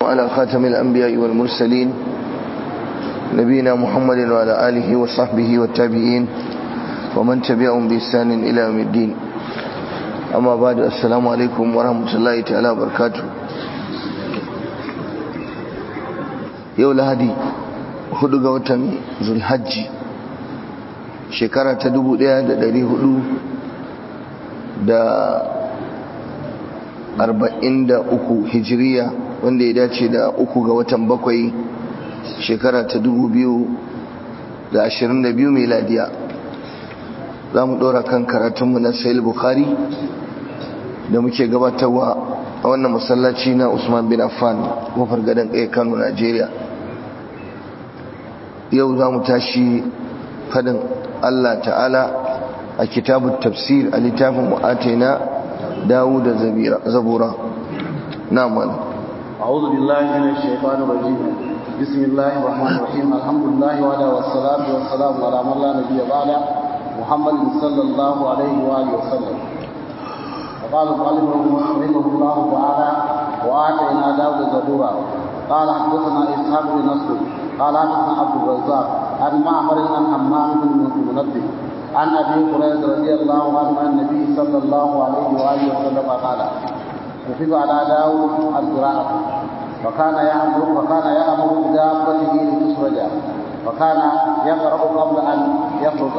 على خاتم الأنبياء والمرسلين نبينا محمد وعلى آله وصحبه والتابعين ومن تبعهم بإحسان إلى يوم الدين أما بعد السلام عليكم ورحمة الله تعالى وبركاته yau lahadi hudu ga watan zulhajji shekara ta dubu daya da dari hudu da arba'in da uku hijiriya wanda ya dace da uku ga watan bakwai shekara ta dubu biyu da ashirin da biyu meladiya za mu ɗora kan karatunmu na sayil bukhari da muke gabatarwa a wannan masallaci na usman bin affan kofar gadon kai kano najeriya yau za mu tashi fadin allah ta'ala a kitabun tafsir a littafin mu'atina dawo da zabura na mana أعوذ بالله من الشيطان الرجيم بسم الله الرحمن الرحيم الحمد لله وعلى والصلاة والسلام على من لا نبي بعده محمد صلى الله عليه وآله وسلم وقال المؤلف رحمه الله تعالى وآتينا داود زبورا قال حدثنا إسحاق بن نصر قال حدثنا عبد الرزاق عن معمر عن حمام بن منبه عن أبي هريرة رضي الله عنه عن النبي صلى الله عليه وآله وسلم قال كتب على داود القراءة فكان يأمر فكان يأمر بدابته لتسرج فكان يقرأ قبل أن يخرج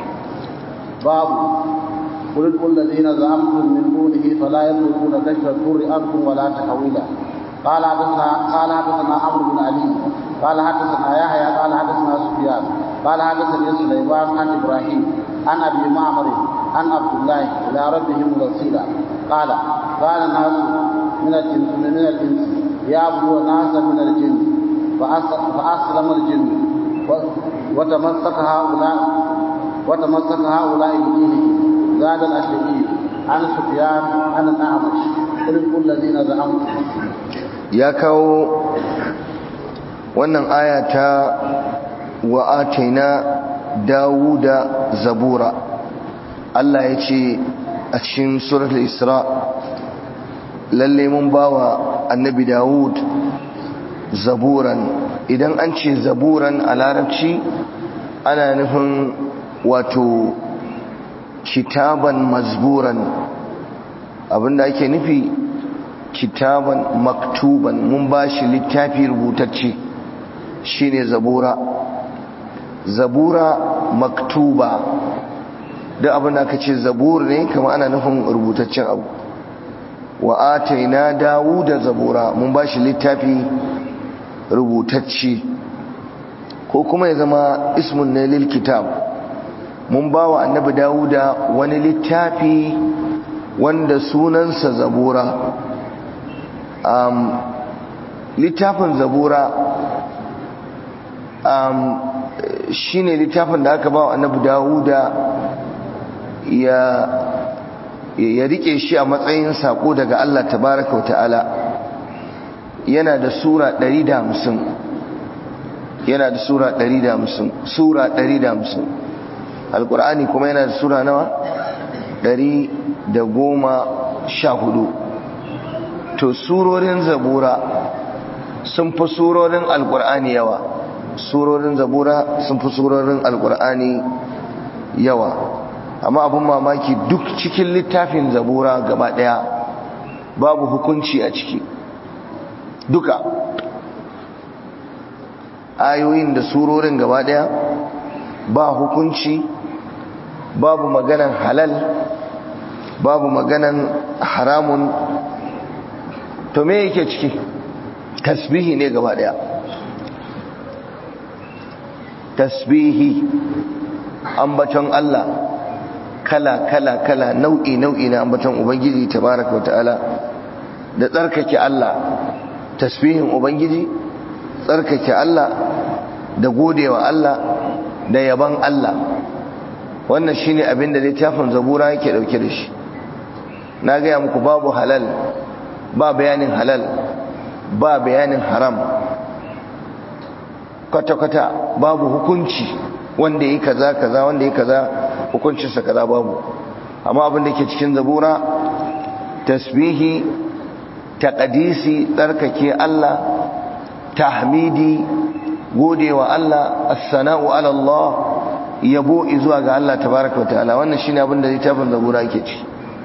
باب قل ادعوا الذين زعمتم من دونه فلا يملكون كشف الضر عنكم ولا تحويلا قال حدثنا قال حدثنا عمرو بن علي قال حدثنا يحيى قال حدثنا سفيان قال حدثني سليمان عن ابراهيم عن ابي معمر عن عبد الله الى ربهم الوسيله قال قال ناس من الجن من الانس يعبدون ناسا من الجن فاسلم الجن وتمسك هؤلاء وتمسك هؤلاء بدينهم زاد الاشعري عن سفيان عن الاعمش قل الذين زعمتم ya kawo wannan aya ta wa'ataina dawuda zabura Allah ya ce a cikin surat isra lalle mun bawa annabi dawud zaburan idan an ce zaburan a larabci ana nufin wato kitaban mazburan abinda ake nufi kitaban maktuban mun ba shi littafi rubutacce shine zabura zabura maktuba duk abin da aka ce zabur ne kama ana nufin rubutaccen abu wa ataina dawuda zabura mun ba shi littafi rubutacce ko kuma ya zama ismun ne lil kitab mun ba wa annabi dawuda wani littafi wanda sunansa zabura um, littafin zabura um, shi ne littafin da aka ba wa annabi dawuda ya ya rike shi a matsayin sako daga Allah tabaraka wa ta'ala yana da sura 150 yana da sura 150 sura 150 alkur'ani kuma yana da sura nawa 114 to surorin zabura sun fi surorin alkur'ani yawa surorin zabura sun fi surorin alkur'ani yawa amma abin mamaki duk cikin littafin zabura gaba daya babu hukunci a ciki duka ayoyin da surorin gaba daya ba hukunci babu maganan halal babu maganan haramun to me yake ciki tasbihi ne gaba daya tasbihi ambaton Allah kala kala kala nau'i nau'i na ambaton ubangiji tabaraka wataala da tsarkake Allah tasbihin ubangiji tsarkake Allah da godewa Allah da yaban Allah wannan shine abin da littafin zabura yake dauke da shi na gaya muku babu halal ba bayanin halal ba bayanin haram kwata-kwata babu hukunci wanda yi kaza kaza wanda yi kaza hukuncinsa kaza babu amma abin da ke cikin zabura tasbihi taqdisi tsarkake Allah tahmidi godewa Allah as-sana'u ala Allah yabo zuwa ga Allah tabaraka wa ta'ala wannan shine abin da littafin zabura yake ci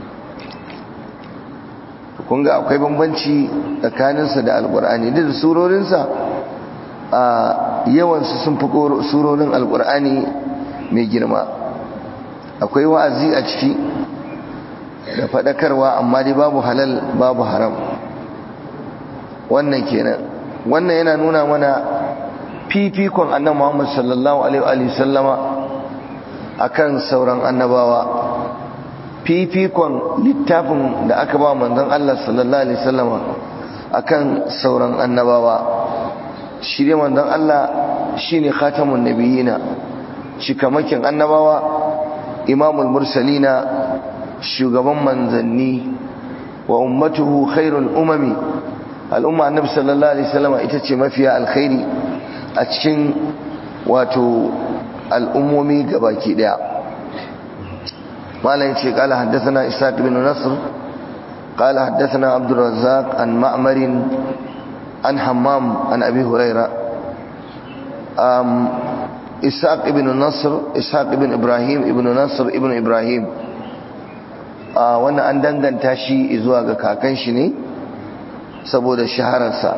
kun ga akwai bambanci tsakaninsa da alqur'ani da surorinsa a yawansu sun fi surorin alqur'ani mai girma akwai wa'azi a ciki da faɗakarwa amma dai babu halal babu haram wannan kenan wannan yana nuna mana fifikon annan Muhammad sallallahu alaihi sallama akan sauran annabawa fifikon littafin da aka ba manzon Allah sallallahu alaihi sallama akan sauran annabawa shi dai manzon Allah shine khatamun nabiyina shikamakin annabawa imamul mursalina shugaban manzanni wa ummatuhu khairul umami al'umma annabi sallallahu alaihi wasallam ita ce mafiya alkhairi a cikin wato al'ummomi gabaki daya malam ce qala haddathana ishaq ibn nasr qala haddathana abdur razzaq an ma'mar an hammam an abi huraira um ishaq ibn nasr ishaq ibn ibrahim ibn nasr ibn ibrahim wannan an danganta shi zuwa ga kakan shi ne saboda shahararsa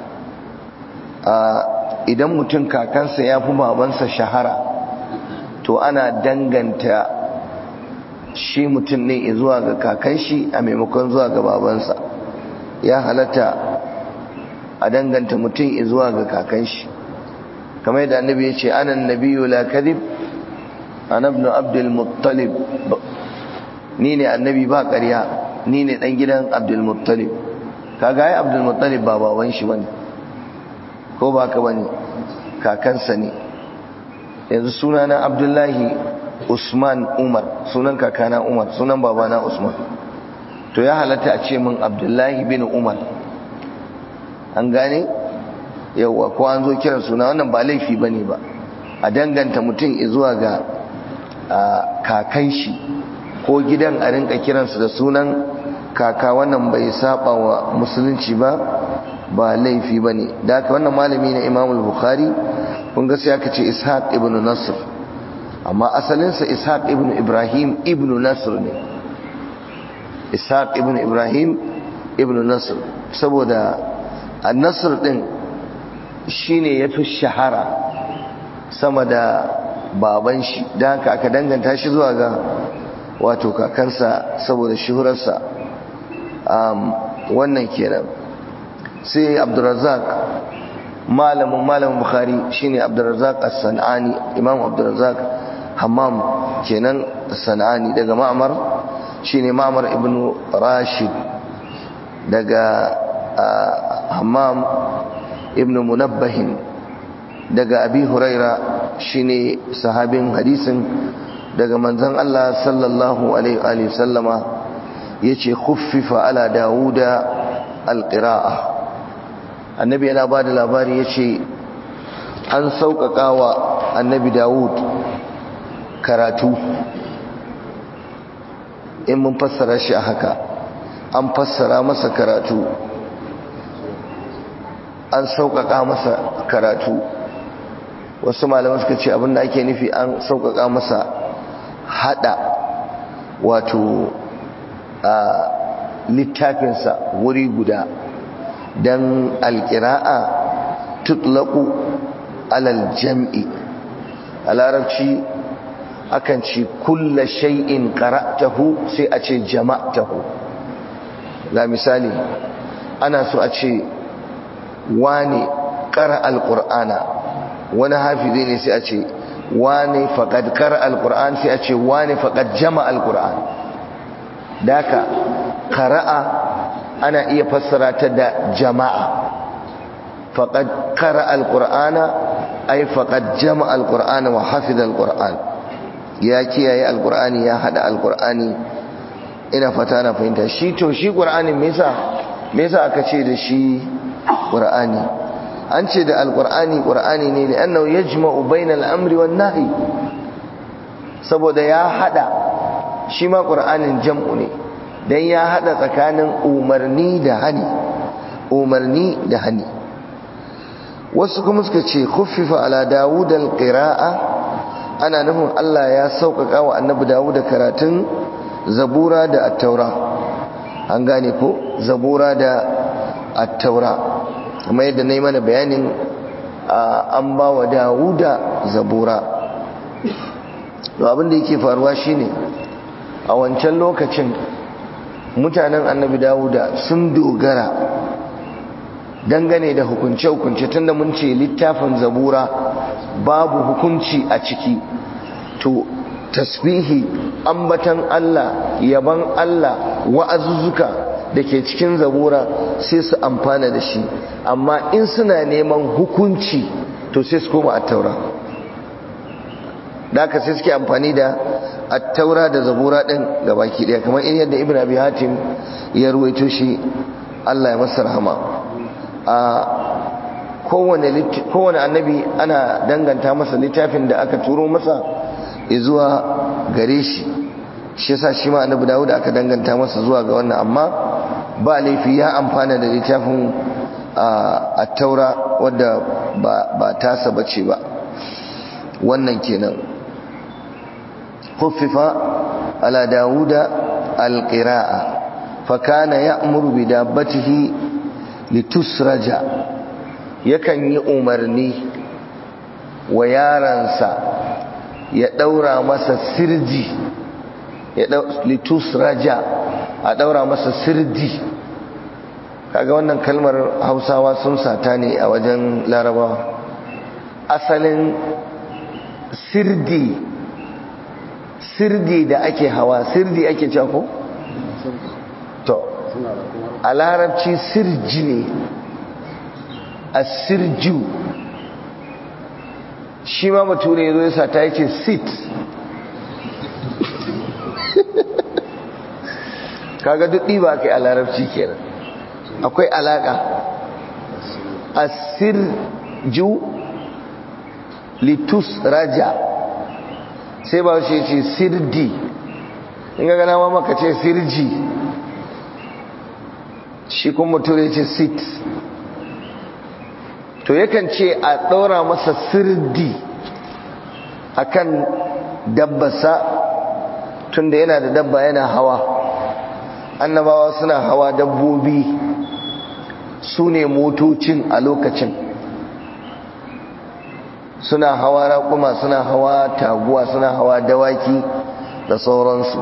idan mutum kakansa ya fi babansa shahara to ana danganta shi mutum ne zuwa ga kakan shi a maimakon zuwa ga babansa ya halatta a danganta mutum zuwa ga kakan shi kamar yadda annabi ya ce anan nabiyu la kadhib ana ibn abdul muttalib ni ne annabi ba ƙarya ni ne ɗan gidan abdulmuttalib kaga ya abdulmuttalib ba baban shi bane ko ba ka bane kakansa ne yanzu sunana abdullahi usman umar sunan kakana umar sunan babana usman to ya halatta a ce min abdullahi bin umar an gane yauwa ko an zo kiran suna wannan ba laifi bane ba a danganta mutum zuwa ga kakan shi ko gidan a rinka kiransu da sunan kaka wannan bai saba wa musulunci ba ba laifi ba ne da haka wannan malami na imamul bukhari kun ga sai aka ce ishaq ibn nasr amma asalinsa ishaq ibn ibrahim ibn nasr ne ishaq ibn ibrahim ibn nasr saboda an-nasr din shine yafi shahara sama da baban shi da haka aka danganta shi zuwa ga wato kakansa saboda shuhurarsa wannan kenan sai abdurrazzaq malamin malamin bukhari shine abdurrazzaq as-sanani imam abdurrazzaq hammam kenan as-sanani daga ma'mar shine ma'mar ibnu rashid daga hammam ibnu munabbahin daga abi huraira shine sahabin hadisin daga manzon Allah sallallahu alaihi wa sallama yace khuffifa ala dauda alqira'a annabi yana bada labari yace an sauƙaƙa wa annabi Dawud karatu in mun fassara shi a haka an fassara masa karatu an sauƙaƙa masa karatu wasu malamai suka ce abinda ake nufi an sauƙaƙa masa hada wato a littafinsa wuri guda don alƙira'a tutlaƙu alal jam'i a larabci akan ci kulla shay'in qara'tahu sai a ce jama'tahu ga misali ana so a ce wane qara alqur'ana wani hafizi ne sai a ce wane faqad qara alqur'an sai a ce wane faqad jama'a alqur'an daka qara'a ana iya fassara ta da jama'a faqad qara alqur'ana ay faqad jama'a alqur'ana wa hafiza alqur'an ya kiyaye alqur'ani ya hada alqur'ani ina fata na fahimta shi to shi qur'ani me yasa me yasa aka ce da shi qur'ani an ce da alqur'ani qur'ani ne ne annahu yajma'u bainal amri wan nahi saboda ya hada shi ma qur'anin jam'u ne dan ya hada tsakanin umarni da hani umarni da hani wasu kuma suka ce khuffifa ala dawud alqira'a ana nufin Allah ya sauƙaƙa wa annabi dawud karatun zabura da at-taura an gane ko zabura da at-taura kuma yadda nayi mana bayanin an ba wa dawuda zabura to abin da yake faruwa shine a wancan lokacin mutanen annabi dawuda sun dogara dangane da hukunce-hukunce tunda mun ce littafin zabura babu hukunci a ciki to tasbihi ambatan Allah yaban Allah wa'azuzzuka da ke cikin zabura sai su amfana da shi amma in suna neman hukunci to sai su koma attaura da aka sai suke amfani da attaura da zabura ɗin gabaki ɗaya kamar in yadda ibn abi hatim ya ruwaito shi Allah ya masa rahama a kowane annabi ana danganta masa littafin da aka turo masa zuwa gare shi shi yasa shi ma annabi dawud aka danganta masa zuwa ga wannan amma ba laifi ya amfana da littafin a taura wadda ba tasa bace ba wannan kenan khuffifa ala dawuda alqira'a fa kana ya'muru bi dabbatihi litusraja yakan yi umarni wa yaransa ya daura masa sirji ya litusraja a daura masa sirji kaga wannan kalmar hausawa sun sata ne a wajen larabawa asalin sirdi sirdi da ake hawa sirdi ake cewa ko? to a larabci sirji ne a sirju shi ma bature ya zo ya sata ya ce sit kaga duk ɗiba aka yi a larabci kenan akwai alaƙa a sirju litus raja sai ba shi ce sirdi in ga gana maka ce sirji shi kuma ture ce sit to yakan ce a ɗaura masa sirdi akan dabbasa tunda yana da dabba yana hawa annabawa suna hawa dabbobi su ne motocin a lokacin suna hawa raƙuma suna hawa taguwa suna hawa dawaki da sauransu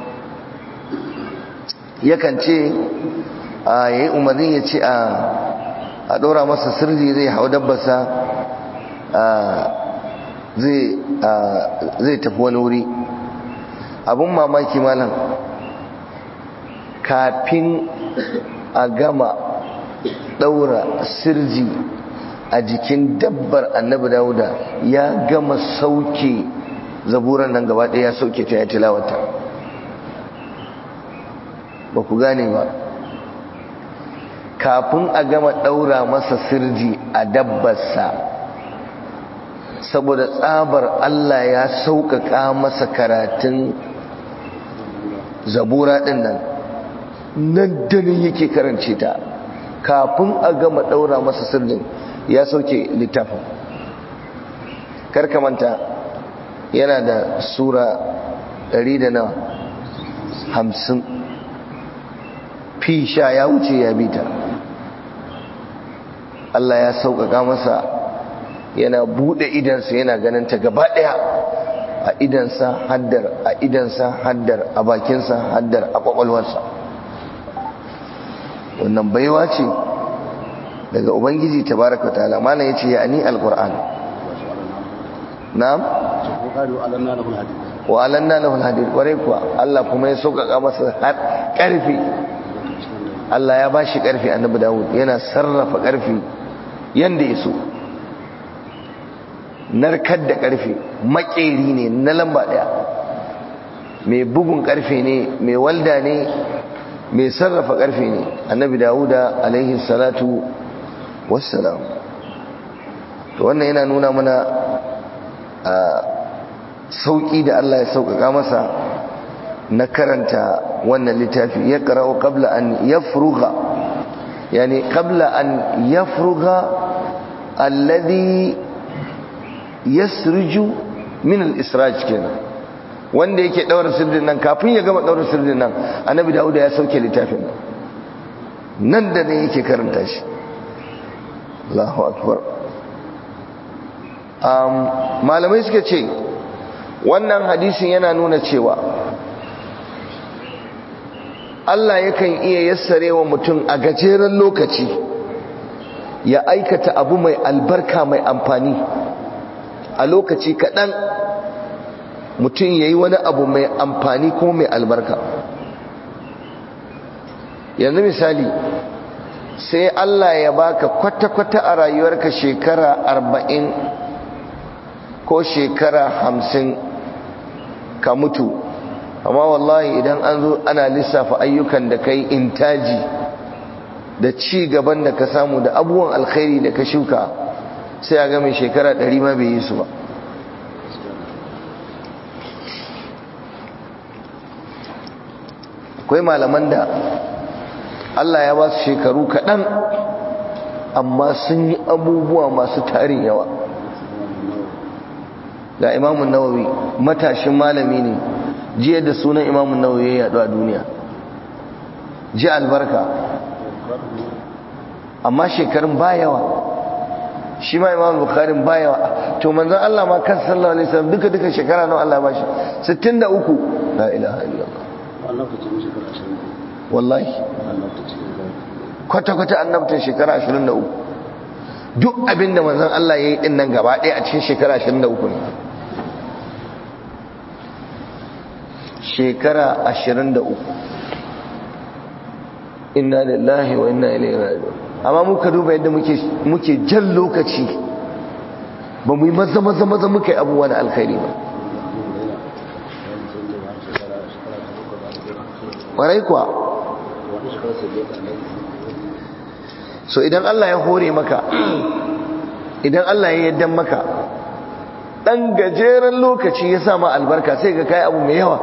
yakan ce a yayi umarni ya ce a ɗora masa sirri zai hau dabbasa zai tafi wani wuri abin mamaki malam kafin a gama ɗaura sirji a jikin dabbar annabi dawuda ya gama sauke zaburan nan gaba ɗaya ya sauke ta ya tilawata ba ku gane ba kafin a gama ɗaura masa sirji a dabbarsa saboda tsabar Allah ya sauƙaƙa masa karatun zabura ɗin nan nan danin yake karance ta kafin a gama ɗaura masa sirjin ya sauke littafin karkamanta yana da sura ɗari da nawa hamsin fi sha ya wuce ya bita Allah ya sauƙaƙa masa yana buɗe idansa yana ganin ta gaba ɗaya a idansa haddar a idansa haddar a bakinsa haddar a ƙwaƙwalwarsa wannan baiwa ce daga ubangiji tabaraka ta'ala mana yace ya ani alquran na'am wa alanna lahu alhadid ware kuwa Allah kuma ya sauƙaƙa masa ƙarfi Allah ya bashi ƙarfi annabi Dawud yana sarrafa ƙarfi yanda ya so narkar da ƙarfe makeri ne na lamba ɗaya mai bugun ƙarfe ne mai walda ne mai sarrafa ƙarfe ne annabi dawuda alaihi salatu wassalam to wannan yana nuna mana a sauƙi da Allah ya sauƙaƙa masa na karanta wannan littafi ya ƙara'u ƙabla an ya furuga yani qabla an yafruga alladhi yasriju min al-israj kenan wanda yake daura sirdin nan kafin ya gama daura sirdin nan annabi dauda ya sauke littafin nan nan da nan yake karanta shi Allahu akbar um, malamai suka ce wannan hadisin yana nuna cewa Allah yakan iya yassare wa mutum a gajeren lokaci ya aikata abu mai albarka mai amfani a lokaci kaɗan mutum ya yi wani abu mai amfani ko mai albarka yanzu misali sai Allah ya baka kwata-kwata a rayuwarka shekara arba'in ko shekara hamsin ka mutu amma wallahi idan an zo ana lissafa ayyukan da kai intaji da ci gaban da ka samu da abubuwan alkhairi da ka shuka sai a ga mai shekara ɗari ma bai yi su ba akwai malaman da Allah ya ba su shekaru kaɗan amma sun yi abubuwa masu tarin yawa ga imamun nawawi matashin malami ne jiya da sunan imamun nawawi ya yaɗu a duniya ji albarka amma shekarun ba yawa shi ma imamun bukharin ba yawa to manzan Allah ma kan sallallahu alaihi wasallam duka duka shekara nawa Allah ba shi 63 la ilaha illallah wallahi kwata-kwata annabtan shekara 23 duk abinda manzan Allah ya yi din nan gaba ɗaya a cikin shekara 23 ne shekara 23 inna lillahi wa inna ilaihi raji'un amma muka duba yadda muke muke jan lokaci ba mu yi maza maza maza muka yi abubuwa na alkhairi ba ƙwarai kuwa so idan Allah ya hore maka idan Allah ya yaddan maka ɗan gajeren lokaci ya sa ma albarka sai ga kai abu mai yawa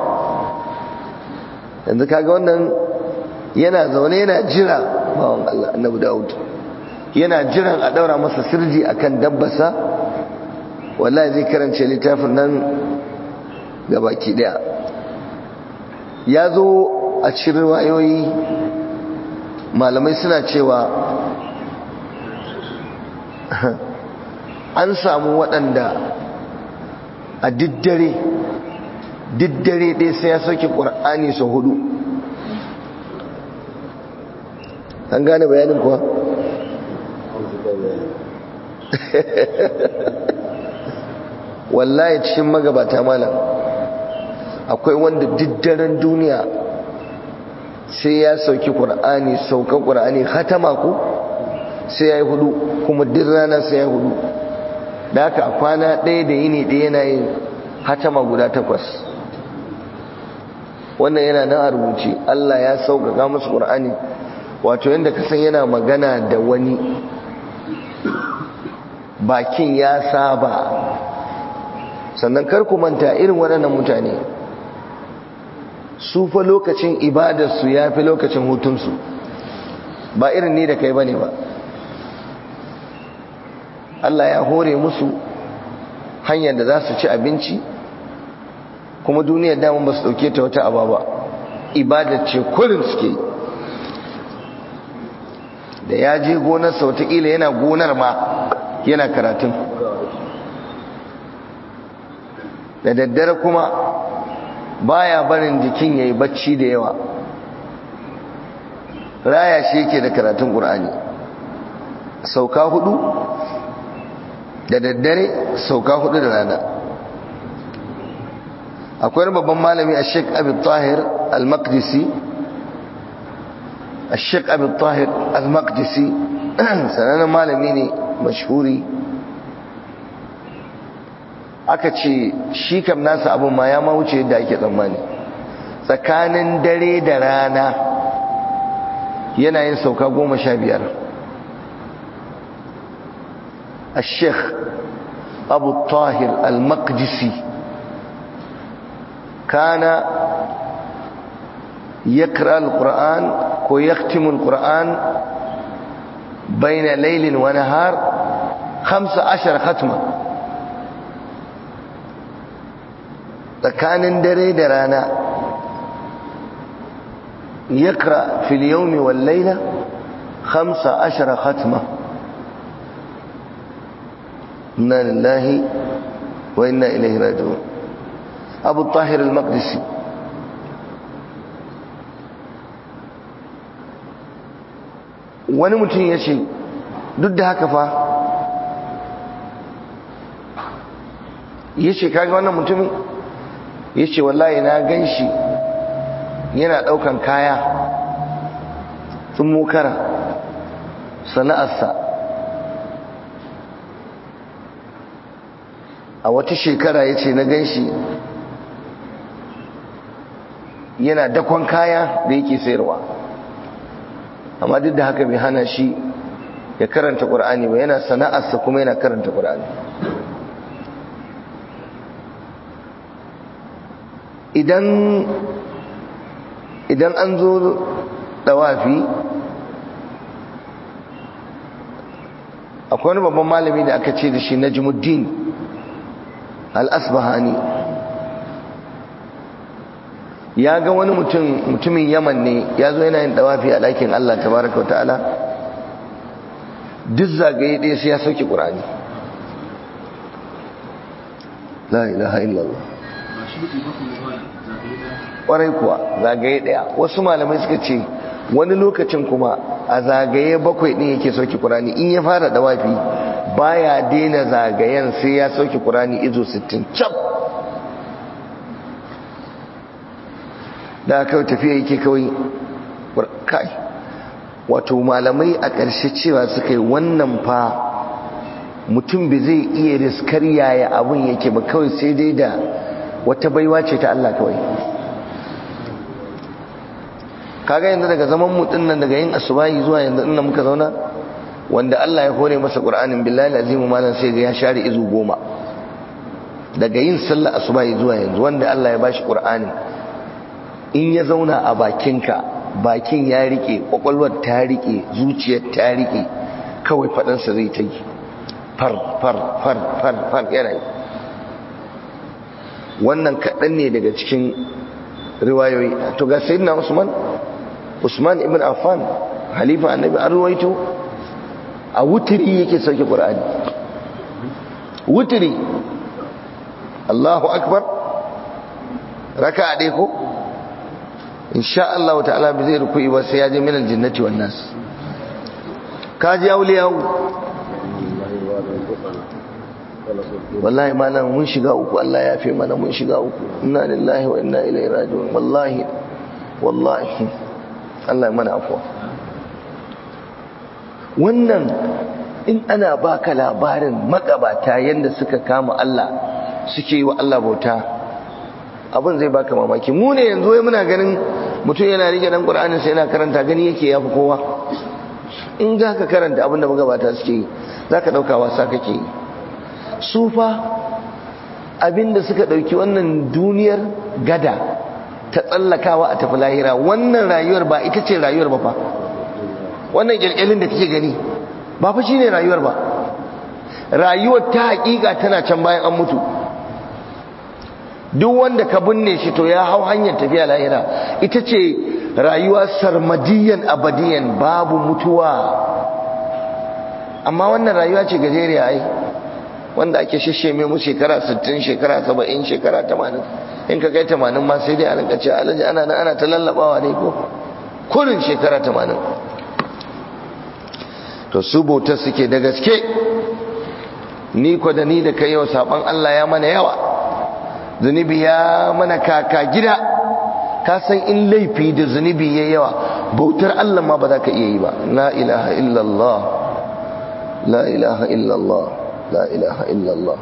yanzu kaga wannan yana zaune yana jira bawan Allah annabi Dawud yana jiran a daura masa sirji akan dabbasa wallahi zai karance littafin nan gabaki daya ya zo a cikin riwayoyi malamai suna cewa an samu waɗanda a diddare diddare ɗaya sai ya sauke ƙur'ani sau hudu an gane bayanin kuwa wallahi cikin magabata malam akwai wanda diddaren duniya sai ya sauki ƙur'ani saukan ƙur'ani hatama ku sai ya yi hudu kuma duk rana sai ya hudu da haka a kwana ɗaya da yini ɗaya yana yin hatama guda takwas wannan yana nan a rubuce Allah ya sauƙaƙa musu ƙur'ani wato yadda kasan yana magana da wani bakin ya saba sannan kar ku manta irin waɗannan mutane su fa lokacin ibadarsu ya fi lokacin hutunsu ba irin ni da kai bane ba Allah ya hore musu hanyar da za su ci abinci kuma duniyar daman ba su ɗauke ta wata aba ba ibadar ce kurin suke da ya je gonarsa watakila yana gonar ma yana karatun da daddare kuma baya barin jikin yayi bacci da yawa raya shi yake da karatun ƙur'ani sauka hudu da daddare sauka hudu da rana akwai babban malami a sheik abin tahir al-maqdisi a sheik abin tahir al-maqdisi sanannen malami ne mashhuri aka ce shi kam nasa abin ma ya ma wuce yadda ake tsammani tsakanin dare da rana yana yin sauka goma sha biyar الشيخ أبو الطاهر المقدسي كان يقرأ القرآن ويختم القرآن baina laylin wa nahar 15 khatma tsakanin dare da rana yakra fil yawmi wal layla 15 khatma inna lillahi wa inna ilaihi raji'un abu tahir al-maqdisi wani mutum ya ce duk da haka fa ya ce kaga wannan mutumin ya ce wallahi na gan shi yana ɗaukan kaya sun mokara sana'arsa a wata shekara ya ce na gan shi yana dakon kaya da yake sayarwa amma duk da haka bai hana shi ya karanta ƙur'ani ba yana sana'arsa kuma yana karanta ƙur'ani idan idan an zo dawafi akwai wani babban malami da aka ce da shi najmuddin al-asbahani ya ga wani mutum mutumin yaman ne ya zo yana yin dawafi a ɗakin Allah tabaraka wa ta'ala duk zagaye ɗaya sai ya sauke ƙur'ani la ilaha illallah ƙwarai kuwa zagaye ɗaya wasu malamai suka ce wani lokacin kuma a zagaye bakwai ɗin yake sauke ƙur'ani in ya fara dawafi baya daina zagayen sai ya sauke ƙur'ani izo 60 cap da kawai tafiya yake kawai kai wato malamai a ƙarshe cewa suka yi wannan fa mutum bai zai iya riskar yaya abun yake ba kawai sai dai da wata baiwa ce ta Allah kawai kaga yanzu daga zaman mutum nan daga yin asubahi zuwa yanzu inda muka zauna wanda Allah ya hore masa Qur'anin billahi azimu malam sai ga ya share izu goma daga yin sallar asubahi zuwa yanzu wanda Allah ya bashi Qur'anin in ya zauna a bakinka bakin ya rike kwakwalwar ta rike zuciyar ta rike kawai faɗansa zai ta yi far far far far far yana yi wannan kaɗan ne daga cikin riwayoyi to ga sayyidina usman usman ibn affan halifa annabi an ruwaito a wutiri yake sauke qur'ani wutiri Allahu akbar raka'a dai ko insha Allah ta'ala bi zai ruku'i ba sai ya je min aljannati wan nas kaji auliyahu wallahi malam mun shiga uku Allah ya fi mana mun shiga uku inna lillahi wa inna ilaihi raji'un wallahi wallahi Allah ya mana afwa wannan in ana baka labarin magabata yanda suka kama Allah suke yi wa Allah bauta abin zai baka mamaki mu ne yanzu wai muna ganin mutum yana rike dan Qur'anin sai yana karanta gani yake yafi kowa in za ka karanta abin da magabata suke yi za ka ɗauka wasa kake yi su fa abin da suka ɗauki wannan duniyar gada ta tsallakawa a tafi lahira wannan rayuwar ba ita ce rayuwar ba fa wannan ƙyalƙyalin da kake gani ba fa shi ne rayuwar ba rayuwar ta haƙiƙa tana can bayan an mutu duk wanda ka binne shi to ya hau hanyar tafiya lahira ita ce rayuwa sarmadiyan abadiyan babu mutuwa amma wannan rayuwa ce gajeriya ai wanda ake shishe mai mu shekara 60 shekara 70 shekara 80 in ka kai 80 ma sai dai a rinka ce alaji ana nan ana ta lallabawa ne ko kurin shekara 80 to su bautar suke da gaske ni ko da ni da kai yau saban Allah ya mana yawa zunubi ya mana kaka gida ka san in laifi da zunubi ya yawa bautar Allah ma ba za ka iya yi ba la ilaha illallah la ilaha illallah la ilaha illallah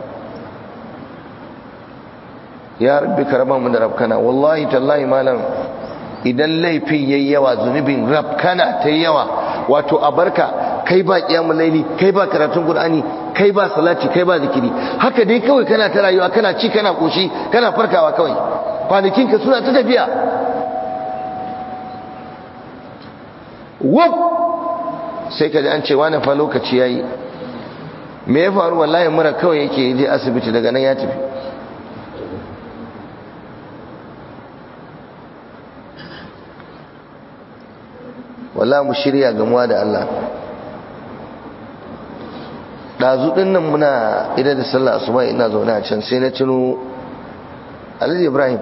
ya rabbi karama mu da rabkana wallahi tallahi malam idan laifin yayi yawa zunubin rabkana ta yawa wato a barka kai ba kiyamul laili kai ba karatun qur'ani kai ba salati kai ba zikiri haka dai kawai kana ta rayuwa kana ci kana koshi kana farkawa kawai kwanakin ka suna ta tafiya wab sai ka ji an ce wani fa lokaci yayi me ya faru wallahi mura kawai yake je asibiti daga nan ya tafi wallahi mu shirya gamuwa da Allah ɗazu ɗin nan muna idan da sallah asuba ina zaune a can sai na tuno alhaji ibrahim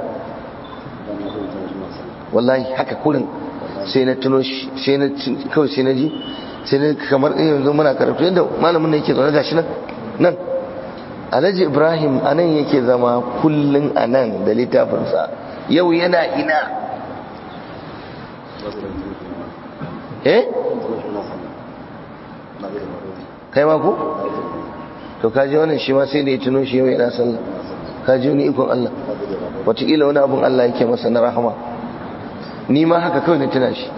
wallahi haka kurin sai na tuno shi sai na kawai sai na ji sai na kamar yanzu muna karatu yadda malamin ne yake zaune gashi nan nan alhaji ibrahim a nan yake zama kullum a nan da littafinsa yau yana ina eh kai ma ku to kaji wannan shi ma sai da ya tuno shi yau yana sallah kaji wani ikon Allah wataƙila wani abun Allah yake masa na rahama ni ma haka kawai na tuna shi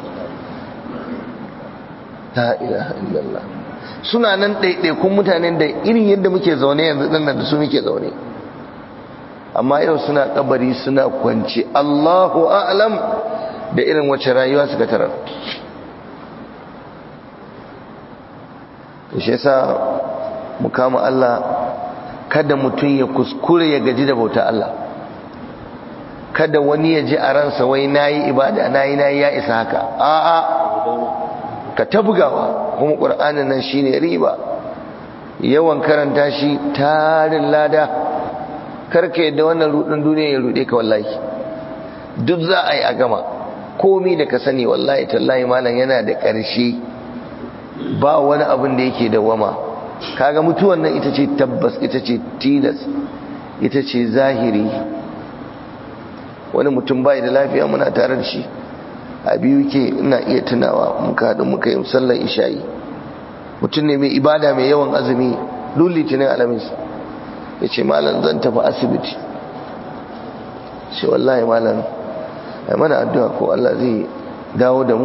la ilaha illallah suna nan ɗaiɗaikun mutanen da irin yadda muke zaune yanzu ɗin da su muke zaune amma yau suna kabari suna kwanci Allahu a'lam da irin wacce rayuwa suka tarar shi yasa mu kama Allah kada mutum ya kuskure ya gaji da bauta Allah kada wani ya ji a ransa wai nayi ibada nayi nayi ya isa haka a'a ka tabgawa kuma qur'anin nan shine riba yawan karanta shi tarin lada karka yadda wannan rudin duniya ya rude ka wallahi duk za a yi a gama komi da ka sani wallahi tallahi malam yana da ƙarshe ba wani abin da yake dawama kaga mutuwan nan ita ce tabbas ita ce tilas ita ce zahiri wani mutum bai da lafiya muna tare da shi a biyu ke ina iya tunawa muka haɗu muka yi sallar isha'i mutum ne mai ibada mai yawan azumi duk litinin alamis ya ce malam zan tafi asibiti shi wallahi malam ai mana addu'a ko Allah zai dawo da mu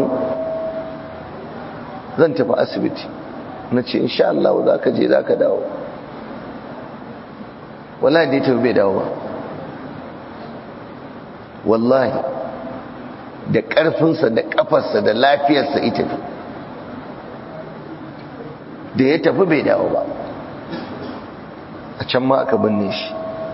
zan tafi asibiti na ce insha Allah za ka je za ka dawo wallahi dai tafi bai dawo ba wallahi da ƙarfinsa da ƙafarsa da lafiyarsa ita fi da ya tafi bai dawo ba a can ma aka binne shi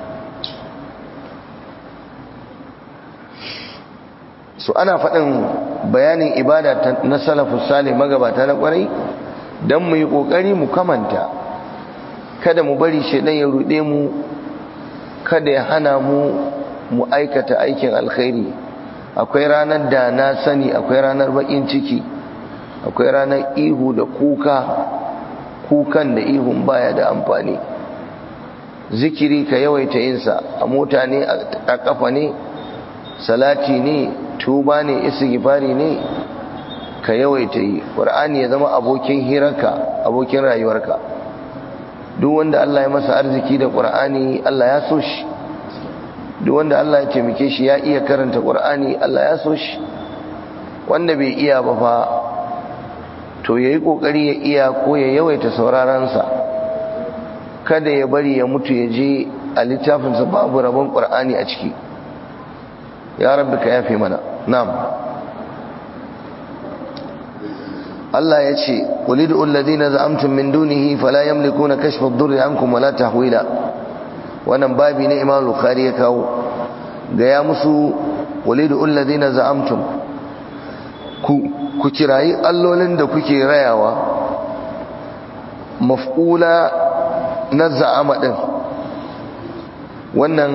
so ana faɗin bayanin ibada na salafus salih magabata na ƙwarai don mu yi ƙoƙari mu kamanta kada mu bari shaidan ya ruɗe mu kada ya hana mu mu aikata aikin alkhairi akwai ranar da na sani akwai ranar bakin ciki akwai ranar ihu da kuka kukan da ihun baya da amfani zikiri ka yawaita yinsa a mota ne a kafa ne salati ne tuba ne istighfari ne ka yawaita yi qur'ani ya zama abokin hirarka abokin rayuwarka duk wanda Allah ya masa arziki da qur'ani Allah ya so shi duk wanda Allah ya taimake shi ya iya karanta Qur'ani Allah ya so shi wanda bai iya ba fa to yayi kokari ya iya ko ya yawaita sauraron sa kada ya bari ya mutu ya je a littafin sa babu rabon Qur'ani a ciki ya rabbi ka yafe mana na'am Allah ya ce qulidu alladhina za'amtum min dunihi fala yamlikuna kashfa ad-durri ankum wala tahwila wannan babi ne imam bukhari ya kawo gaya musu walidu alladhina za'amtum ku ku kirayi allolin da kuke rayawa maf'ula na za'ama din wannan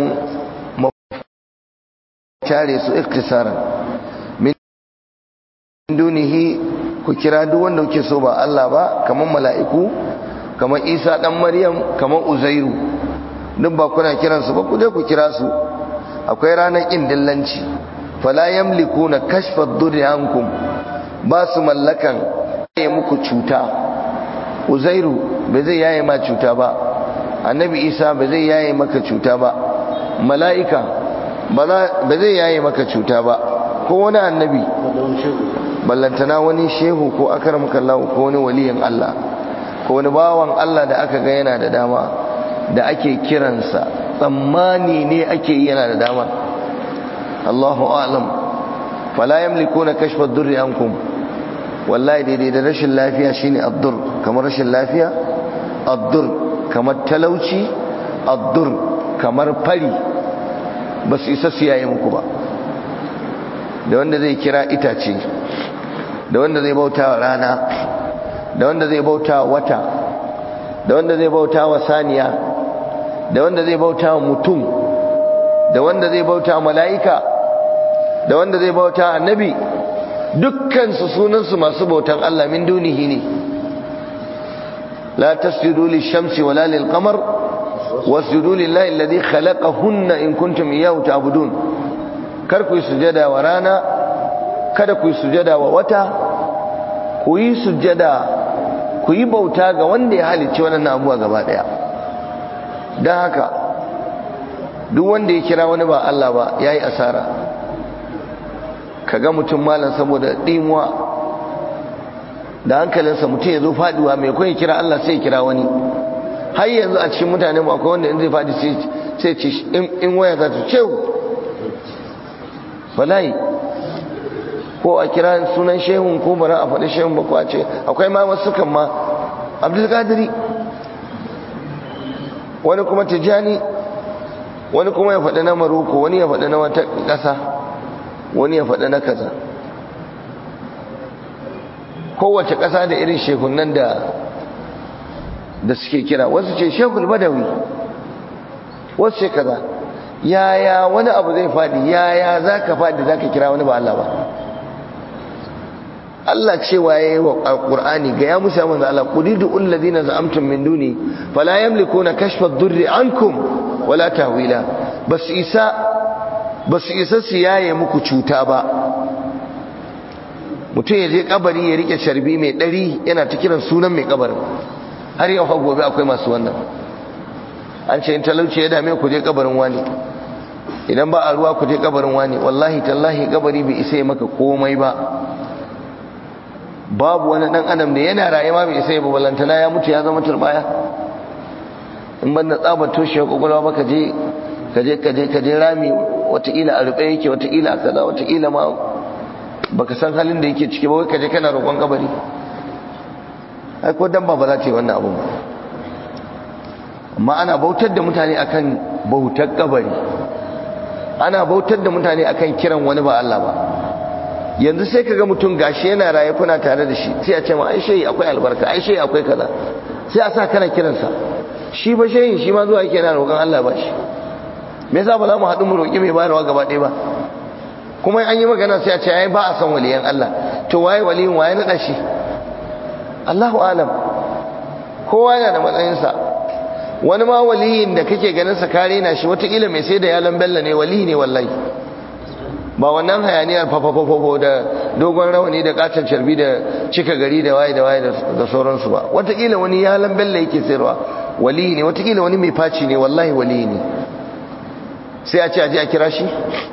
tare su iktisaran min dunihi ku kira duk wanda kuke so ba Allah ba kaman mala'iku kaman Isa dan Maryam kaman Uzairu duk ba kuna kiransu ba ku je ku kira su akwai ranar ƙin dillanci fala yamlikuna kashfa ad-durri ankum ba su mallakan yaye muku cuta uzairu ba zai yaye ma cuta ba annabi isa ba zai yaye maka cuta ba mala'ika ba zai yaye maka cuta ba ko wani annabi ballantana wani shehu ko akaramakallahu ko wani waliyin Allah ko wani bawan Allah da aka ga yana da dama da ake kiransa tsammani ne ake yi yana da dama Allahu a'lam fala yamlikuna kashfa ad-durri ankum wallahi daidai da rashin lafiya shine addur kamar rashin lafiya addur kamar talauci addur kamar fari ba su isa su yaye muku ba da wanda zai kira itace da wanda zai bauta wa rana da wanda zai bauta wa wata da wanda zai bauta wa saniya da wanda zai bauta wa mutum da wanda zai bauta wa mala'ika da wanda zai bauta annabi dukkansu sunansu masu bautan Allah min dunihi ne la tasjudu lishamsi wala lilqamar wasjudu lillahi alladhi khalaqahunna in kuntum iyyahu ta'budun kar ku sujada wa rana kada ku sujada wa wata ku yi sujada ku yi bauta ga wanda ya halicci wannan abuwa gaba daya dan haka duk wanda ya kira wani ba Allah ba yayi asara kaga mutum malam saboda dimuwa da hankalinsa mutum ya zo faduwa mai kawai kira Allah sai ya kira wani har yanzu a cikin mutane mu akwai wanda in zai fadi sai ce in waya za ta ce wallahi ko a kira sunan shehun ko bara a faɗi shehun ba ko a ce akwai ma wasu kan ma abdulkadiri wani kuma tijjani wani kuma ya faɗi na maroko wani ya faɗi na wata ƙasa wani ya faɗi na kaza kowace ƙasa da irin shekunan da da suke kira wasu ce shekul badawi wasu ce kaza yaya wani abu zai faɗi yaya za ka faɗi za ka kira wani ba Allah ba Allah cewa ya yi wa ƙur'ani ga ya musa manzo Allah qudidu alladhina za'amtum min duni fala yamlikuna kashfa ad-durri ankum wala tahwila basu isa ba su isa su yaye muku cuta ba mutum ya je kabari ya rike sharbi mai ɗari yana ta kiran sunan mai kabarin har yau har gobe akwai masu wannan an ce in talauci ya dame ku je kabarin wani idan ba a ruwa ku je kabarin wani wallahi tallahi kabari bai isa ya maka komai ba babu wani dan adam da yana rayuwa bai isa ya balantana ya mutu ya zama turbaya in ban da tsabar toshe kwakwalwa ba ka je kaje kaje kaje rami wataƙila a ruɓe yake wataƙila a kaza wataƙila ma baka san halin da yake ciki ba wai kaje kana roƙon kabari ai ko dan ba ba za ta yi wannan abun ba amma ana bautar da mutane akan bautar kabari ana bautar da mutane akan kiran wani ba Allah ba yanzu sai kaga mutum gashi yana raye kuna tare da shi sai a ce ma ai shehi akwai albarka ai shehi akwai kaza sai a sa kana kiransa shi ba shehin shi ma zuwa yake yana roƙon Allah ba shi me yasa ba za mu haɗu mu roƙi mai bayarwa gaba ɗaya ba kuma an yi magana sai a ce ai ba a san waliyan Allah to waye waliyin waye naɗa shi Allahu alam kowa yana da matsayinsa wani ma waliyin da kake ganin sa kare na shi watakila mai sai da yalan bella ne wali ne wallahi ba wannan hayaniyar fafafafafo da dogon rawani da katon carbi da cika gari da waye da waye da sauransu ba watakila wani yalan bella yake sayarwa wali ne watakila wani mai faci ne wallahi wali ne sai a ce aje a kira shi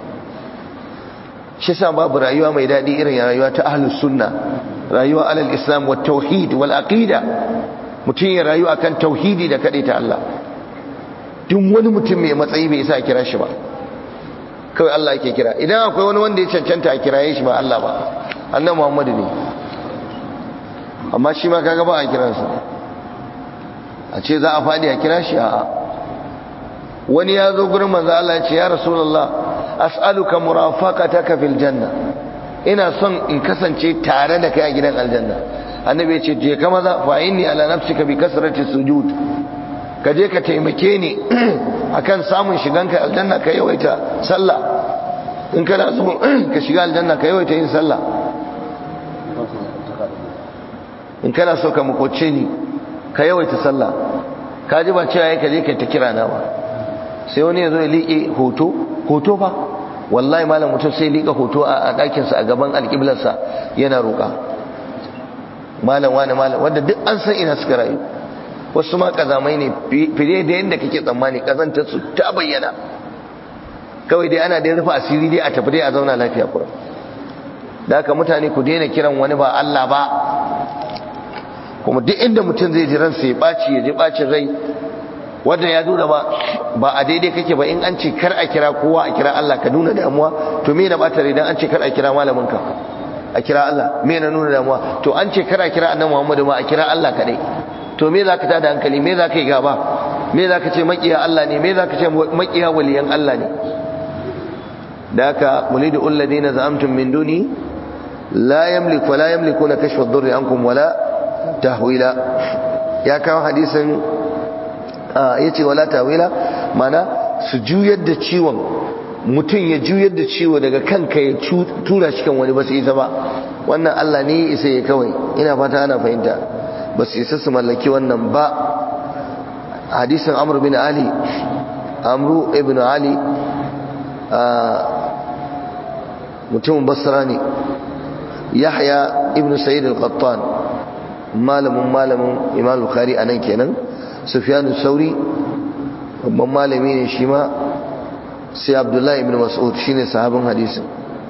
shi sa babu rayuwa mai daɗi irin rayuwa ta ahlus sunna rayuwa alal islam wa tauhid wal aqida mutum ya rayu akan tauhidi da kaɗai ta Allah duk wani mutum mai matsayi bai isa a kira shi ba kawai Allah yake kira idan akwai wani wanda ya cancanta a kiraye shi ba Allah ba annabi Muhammadu ne amma shi ma kaga ba a kiransa a ce za a faɗi a kira shi a'a wani ya zo gurin manzo Allah ya ce ya rasulullah as'aluka murafaqataka fil janna ina son in kasance tare da kai a gidan aljanna annabi ya ce je ka maza fa inni ala nafsika bi kasrati sujud ka je ka taimake ni akan samun shiganka aljanna ka yawaita sallah in kana so ka shiga aljanna ka yawaita yin sallah in kana so ka makoce ni ka yawaita sallah ka ji ba cewa ka je ka ta kira na ba sai wani ya zo ya liƙe hoto hoto fa wallahi malam mutum sai liƙa hoto a ɗakinsa a gaban alƙiblarsa yana roƙa malam wani malam wanda duk an san ina suka rayu wasu ma kazamai ne fiye da yadda kake tsammani kazantar su ta bayyana kawai dai ana dai rufe asiri dai a tafi dai a zauna lafiya kurum da haka mutane ku daina kiran wani ba Allah ba kuma duk inda mutum zai ji ransa ya ɓaci ya ji ɓacin rai wanda ya nuna ba ba a daidai kake ba in an ce kar a kira kowa a kira Allah ka nuna damuwa to me na ɓata rai dan an ce kar a kira malamin ka a kira Allah me na nuna damuwa to an ce kara kira annabi Muhammadu ma a kira Allah kadai to me zaka tada hankali me zaka yi gaba me zaka ce makiya Allah ne me zaka ce makiya waliyan Allah ne da haka mulidu alladhina za'amtum min duni la yamliku wa la yamlikuna kashfa ad-durri ankum wala tahwila ya kawo hadisin yace wala tahwila mana su juyar da ciwon mutum ya juyar da ciwo daga kanka ya tura shi kan wani ba su isa ba wannan Allah ne ya isa ya kawai ina fata ana fahimta ba su isa su mallaki wannan ba hadisin amru bin ali amru ibn ali mutumin basra ne yahya ibn sa'id al-qattan malamin malamin imam bukhari anan kenan sufyan sauri babban malami ne shi ma sai abdullahi ibn mas'ud shine sahabin hadisin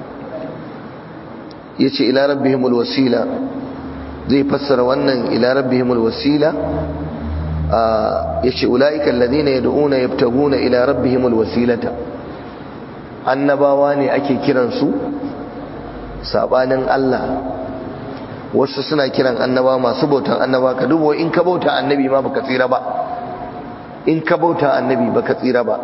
yace ila rabbihimul wasila zai fassara wannan ila rabbihimul wasila yace ulaika alladhina yad'una yabtaguna ila rabbihimul wasilata annabawa ne ake kiransu sabanin Allah wasu suna kiran annaba masu bautan annaba ka dubo in ka bauta annabi ma baka tsira ba in ka bauta annabi baka tsira ba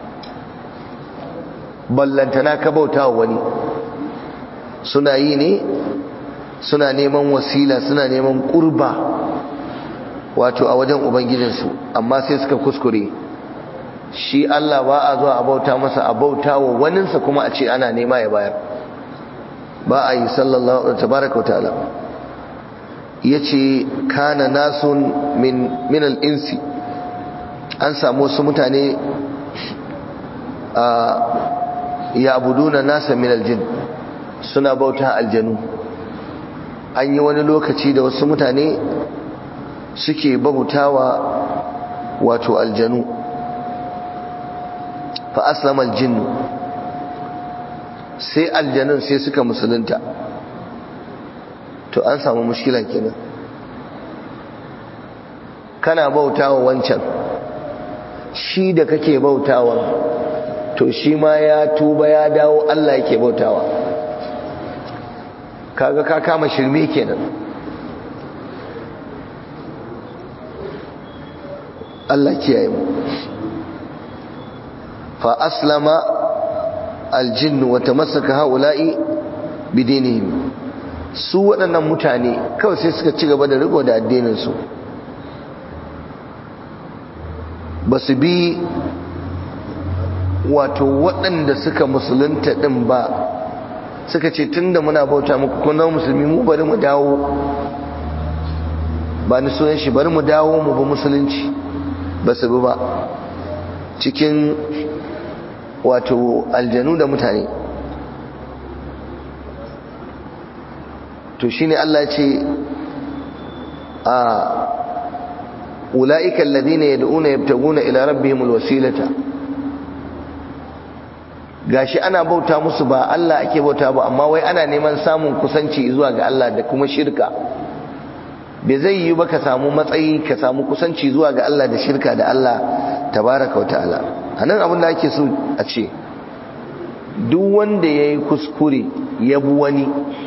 ballantana ka bauta wa wani suna yi ne suna neman wasila suna neman kurba wato a wajen ubangijinsu amma sai suka kuskure shi Allah ba a zuwa a bauta masa a bauta wa waninsa kuma a ce ana nema ya bayar ba a yi sallallahu alaihi tabaraka wa ta'ala yace kana nasun min min al-insi an samu wasu mutane a ya'buduna nasa min al-jin suna bauta aljanu an yi wani lokaci da wasu mutane suke bautawa wato aljanu fa aslama aljinnu sai aljanun sai suka musulunta to an samu mushkila kenan kana bautawa wancan shi da kake bautawa to shi ma ya tuba ya dawo Allah yake bautawa kaga ka kama shirme kenan Allah kiyaye mu fa aslama aljinnu wa tamassaka haula'i bidinihim su waɗannan mutane kawai sai suka ci gaba da riko da addinin su ba su bi wato waɗanda suka musulunta ɗin ba suka ce tun da muna bauta muku kuna musulmi mu bari mu dawo ba ni sunan shi bari mu dawo mu bi musulunci ba su bi ba cikin wato aljanu da mutane to shine Allah ce a ula'ika alladhina yad'una yabtaguna ila rabbihimul wasilata gashi ana bauta musu ba Allah ake bauta ba amma wai ana neman samun kusanci zuwa ga Allah da kuma shirka bai zai yi ba ka samu matsayi ka samu kusanci zuwa ga Allah da shirka da Allah tabaraka wa ta'ala anan abin da ake so a ce duk wanda yayi kuskure ya bi wani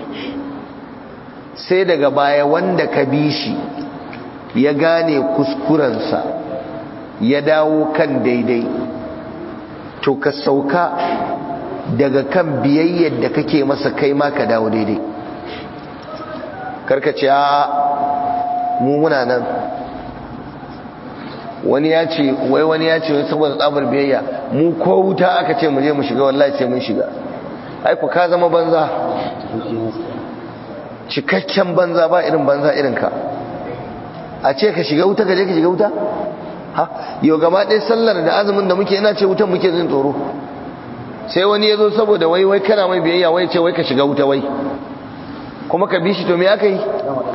sai daga baya wanda ka bi shi ya gane kuskurensa ya dawo kan daidai to ka sauka daga kan biyayyar da kake masa kai ma ka dawo daidai karkace a mu muna nan wani ya ce wai wani ya ce wai saboda tsabar biyayya mu ko wuta aka ce mu je mu shiga wallahi ce mun shiga ai ku ka zama banza cikakken banza ba irin banza irin ka a ce ka shiga wuta ka je ka shiga wuta ha yau gaba ɗaya sallar da azumin da muke ina ce wutan muke jin tsoro sai wani ya zo saboda wai wai kana mai biyayya wai ce wai ka shiga wuta wai kuma ka bi shi to me aka yi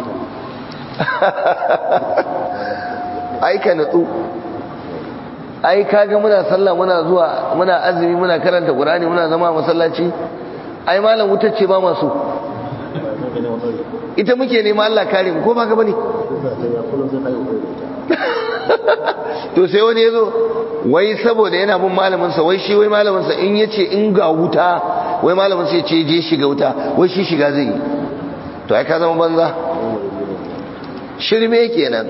ai ka natsu ai kaga muna sallah muna zuwa muna azumi muna karanta qur'ani muna zama masallaci ai malam wutar ce ba masu ita muke nema Allah kare mu ko ba ka bane to sai wani yazo wai saboda yana bin malamin sa wai shi wai malamin sa in yace in ga wuta wai malamin sa yace je shiga wuta wai shi shiga zai yi to ai ka zama banza shirme kenan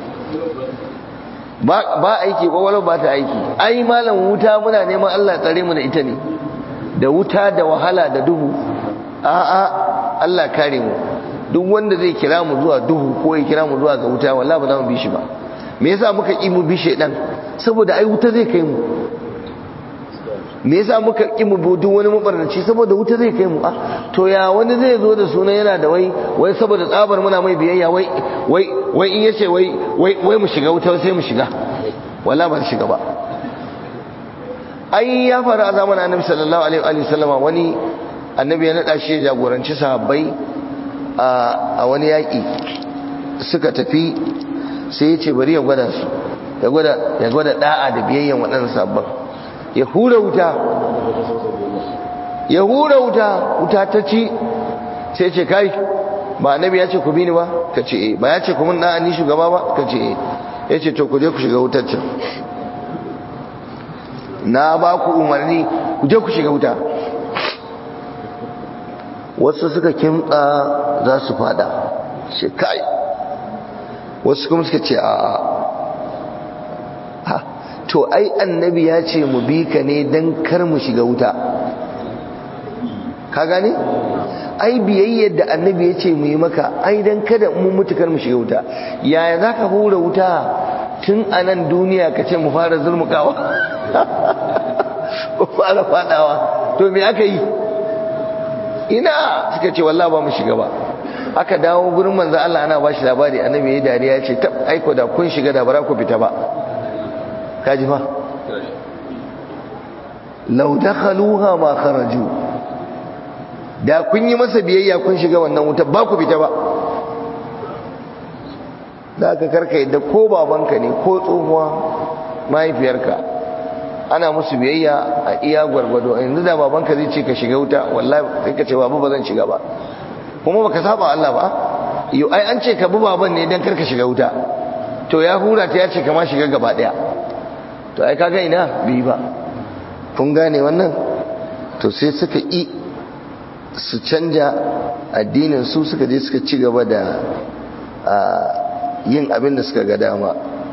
ba ba aiki kwakwalwa ba ta aiki ai malam wuta muna neman Allah tsare mu da ita ne da wuta da wahala da duhu a'a Allah kare mu duk wanda zai kira mu zuwa duhu ko ya kira mu zuwa ga wuta wallahi ba za mu bi shi ba me yasa muka ki mu bi shedan saboda ai wuta zai kai mu me yasa muka ki mu duk wani mabarnaci saboda wuta zai kai mu ah to ya wani zai zo da sunan yana da wai wai saboda tsabar muna mai biyayya wai wai wai in yace wai wai wai mu shiga wuta sai mu shiga wallahi ba shiga ba ai ya faru a zamanin annabi sallallahu alaihi wa sallama wani annabi ya nada shi ya jagoranci sahabbai a wani yaki suka tafi sai ya ce bari ya gwada su ya gwada ya gwada da'a da biyayyan waɗannan sahabban ya hura wuta ya hura wuta wuta ta ci sai ce kai ba annabi ya ce ku bi ni ba ka ce eh ba ya ce ku mun da'a ni shugaba ba ka ce eh ya ce to ku je ku shiga wutar can na ba ku umarni ku je ku shiga wuta wasu suka kimtsa za su fada ce kai wasu kuma suka ce a a to ai annabi ya ce mu bi ka ne don kar mu shiga wuta ka gane ai biyayyar da annabi ya ce mu yi maka ai don kada mu mutu kar mu shiga wuta yaya za ka hura wuta tun a nan duniya ka ce mu fara zulmukawa mu fara fadawa to me aka yi ina suka ce wallah ba mu shiga ba aka dawo gurin manzo Allah ana bashi labari annabi yayi dariya ya ce tab aiko da kun shiga da bara ku fita ba kaji fa law dakhaluha ma kharaju da kun yi masa biyayya kun shiga wannan wuta ba ku fita ba da aka karka yadda ko babanka ne ko tsohuwa mahaifiyarka ana musu biyayya a iya gwargwado yanzu da babanka zai ce ka shiga wuta wallahi sai ka ce babu ba zan shiga ba kuma baka saba Allah ba yau ai an ce ka bi baban ne dan karka shiga wuta to ya hura ta ya ce kama shiga gaba daya to ai kaga ina bi ba kun gane wannan to sai suka yi su canja addinin su suka je suka ci gaba da yin abin da suka ga dama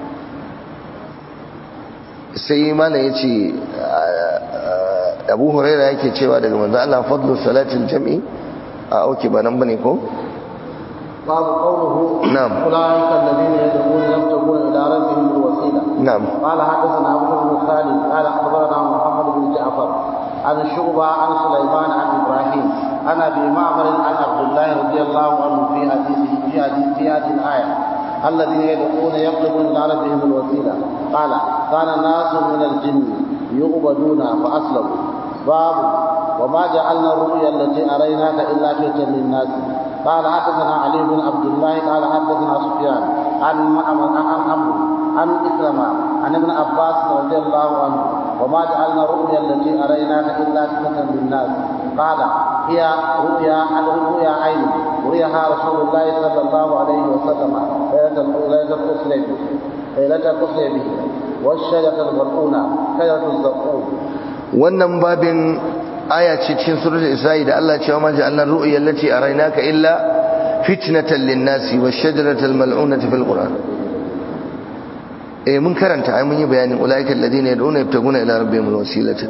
sai mana ya ce abu huraira yake cewa daga manzo Allah fadlu salatil jam'i a auki ba nan bane ko باب قوله نعم. أولئك الذين يدعون يبتغون إلى ربهم الوسيلة نعم قال حدثنا أبو بن خالد قال أخبرنا محمد بن جعفر عن شعبة عن سليمان عن إبراهيم عن أبي معمر عن عبد الله رضي الله عنه في حديثه في حديث في هذه الآية الذين يدعون يطلبون إلى ربهم الوسيلة قال كان ناس من الجن يعبدون فأسلموا باب وما جعلنا الرؤيا التي أريناك إلا فتنة للناس قال حدثنا علي بن عبد الله قال حدثنا سفيان عن معمر عن عمرو عن إكرمة عن ابن عباس رضي الله عنه وما جعلنا الرؤيا التي أريناك إلا فتنة للناس قال هي رؤيا رؤيا عين رؤياها رسول الله صلى الله عليه وسلم ليلة ليلة القصر به ليلة القصر به والشجرة الملعونة شجرة الزقوم wannan babin aya ce cikin suratul isra'i da Allah cewa ma ja'alna ru'ya allati araynaka illa fitnatan lin-nasi wash-shajaratal mal'unati fil qur'an eh mun karanta ai mun yi bayanin ulaiikal ladina yad'una yabtaguna ila rabbihim al-wasilata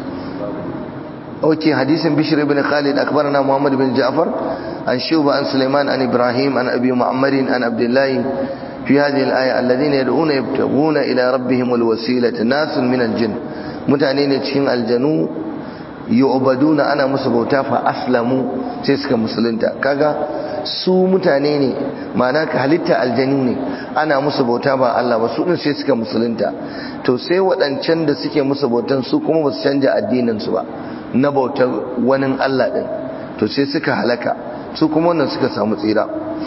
okay hadisin bishr ibn khalid akbarana muhammad ibn ja'far an shuba an sulaiman an ibrahim an abi mu'ammar an abdullah في هذه الآية الذين يدعون يبتغون إلى ربهم الوسيلة ناس من الجن mutane ne cikin aljanu yu'baduna ana musu bauta fa aslamu sai suka musulunta kaga su mutane ne ma'ana ka halitta aljanu ne ana musu bauta ba Allah ba su din sai suka musulunta to sai waɗancan da suke musu bautan su kuma ba su canja addinin su ba na bautar wani Allah din to sai suka halaka su kuma wannan suka samu tsira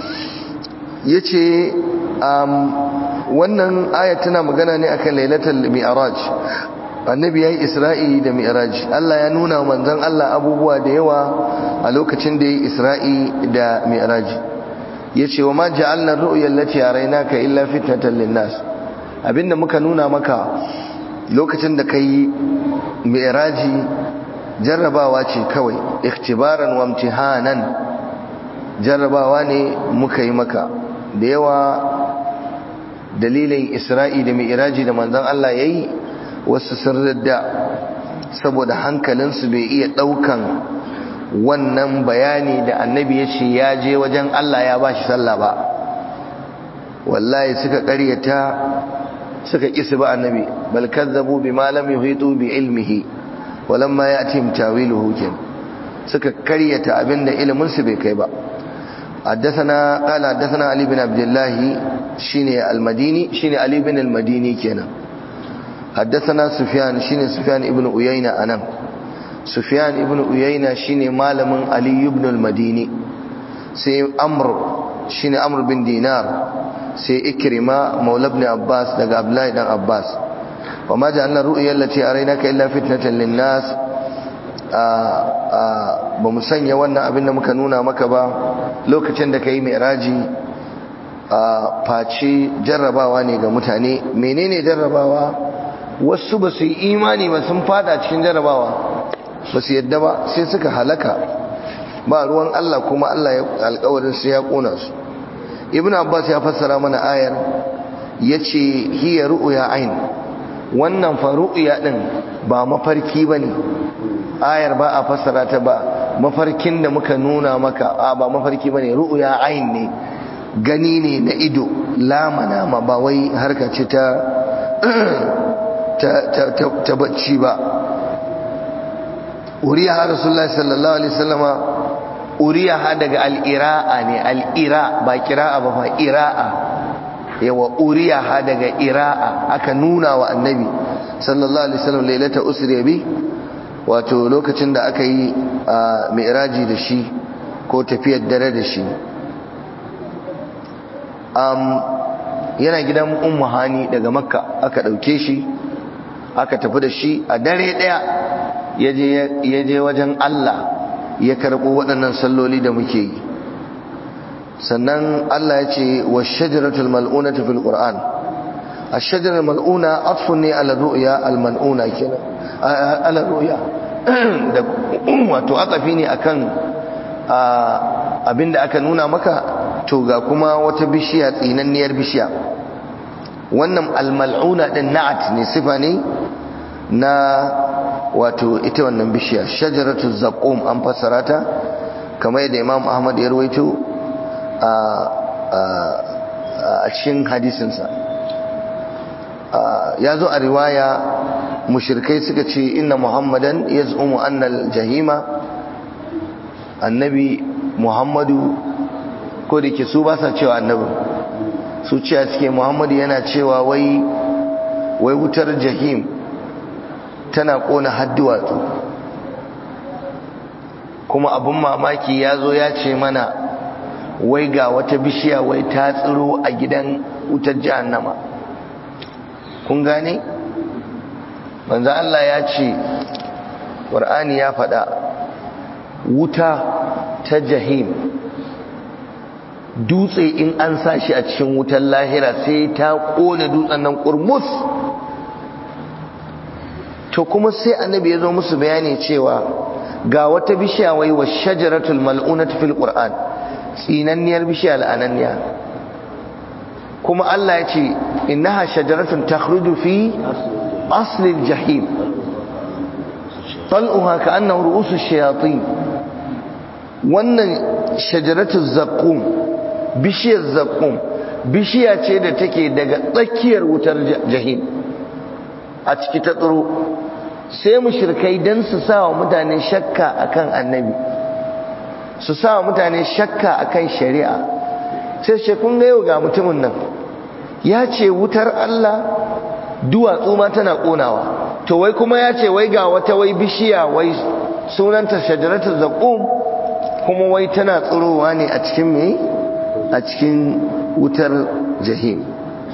yace um, wannan aya tana magana ne akan lailatul mi'raj annabi yayi isra'i da mi'raj Allah ya nuna manzon Allah abubuwa da yawa a lokacin da yayi isra'i da mi'raj yace wa ma ja'alna ar-ru'ya allati araynaka illa fitnatan lin-nas abinda muka nuna maka lokacin da kai mi'raji jarrabawa ce kawai ikhtibaran wa imtihanan jarrabawa ne muka yi maka da yawa dalilin isra'i da mi'iraji da manzon Allah ya yi wasu sun radda saboda hankalinsu bai iya ɗaukan wannan bayani da annabi ya ce ya je wajen Allah ya ba shi sallah ba wallahi suka ƙaryata suka kisi ba annabi bal kazzabu bima lam yuhitu bi ilmihi walamma ya'tihim tawiluhu kin suka karyata abinda ilimin su bai kai ba حدثنا قال حدثنا علي بن عبد الله شيني المديني شيني علي بن المديني كنا حدثنا سفيان شيني سفيان ابن عيينة أنا سفيان ابن عيينة شيني مالم علي بن المديني سي أمر شيني أمر بن دينار سي إكرمة مولى ابن عباس دقى أبلاي دان عباس وما جعلنا الرؤيا التي أريناك إلا فتنة للناس ba mu sanya wannan abin da muka nuna maka ba lokacin da ka yi mai raji a face jarrabawa ne ga mutane menene jarrabawa wasu ba su yi imani ba sun fada cikin jarrabawa ba su yadda ba sai suka halaka ba ruwan Allah kuma Allah ya alkawarin su ya kona su ibn abbas ya fassara mana ayar yace hiya ru'ya ain wannan fa ru'ya din ba mafarki bane ayar ba a fassara ta ba mafarkin da muka nuna maka a ba mafarki bane ru'ya ain ne gani ne na ido lamana ma ba wai harka ce ta ta ta bacci ba uriya rasulullahi sallallahu alaihi wasallama uriya daga al-ira'a ne al-ira ba kira'a ba fa ira'a yawa uriya daga ira'a aka nuna wa annabi sallallahu alaihi wasallam lailata usri bi wato lokacin da aka yi a mi'raji da shi ko tafiyar dare da shi yana gidan ummu hani daga makka aka dauke shi aka tafi da shi a dare daya ya je wajen Allah ya karɓo waɗannan salloli da muke yi sannan Allah ya ce wa shajaratul mal'una fil qur'an ash-shajaratul mal'una atfun ne ala ru'ya al-mal'una kenan ala ru'ya da wato atafi ne akan abinda aka nuna maka to ga kuma wata bishiya tsinanniyar bishiya wannan al-mal'una din na'at ne sifa ne na wato ita wannan bishiya shajaratu zaqum an fassara ta kamar yadda Imam Ahmad ya rawaito a a cikin hadisinsa ya zo a riwaya mushrikai suka ce inna muhammadan yaz'umu anna al-jahima annabi muhammadu ko da ke su ba sa cewa annabi su cewa suke muhammadu yana cewa wai wai wutar jahim tana kona hadduwatsu kuma abin mamaki ya zo ya ce mana wai ga wata bishiya wai ta tsiro a gidan wutar jahannama kun gane manzo Allah ya ce Qur'ani ya faɗa wuta ta jahim dutse in an sa shi a cikin wutar lahira sai ta kone dutsen nan kurmus to kuma sai annabi ya zo musu bayani cewa ga wata bishiya wai wa shajaratul mal'unatu fil qur'an tsinanniyar bishiya la'ananniya kuma Allah ya ce innaha shajaratun takhruju fi aslil jahim tal'uha ka'annahu ru'usu shayatin wannan shajaratul zaqqum bishiyar zaqqum bishiya ce da take daga tsakiyar wutar jahim a ciki ta tsiro sai mushrikai dan su sa wa mutane shakka akan annabi su sa wa mutane shakka akan shari'a sai ce kun ga yau ga mutumin nan ya ce wutar Allah duwatsu ma tana konawa to wai kuma ya ce wai ga wata wai bishiya wai sunanta shajaratul zaqum kuma wai tana tsirowa ne a cikin me a cikin wutar jahim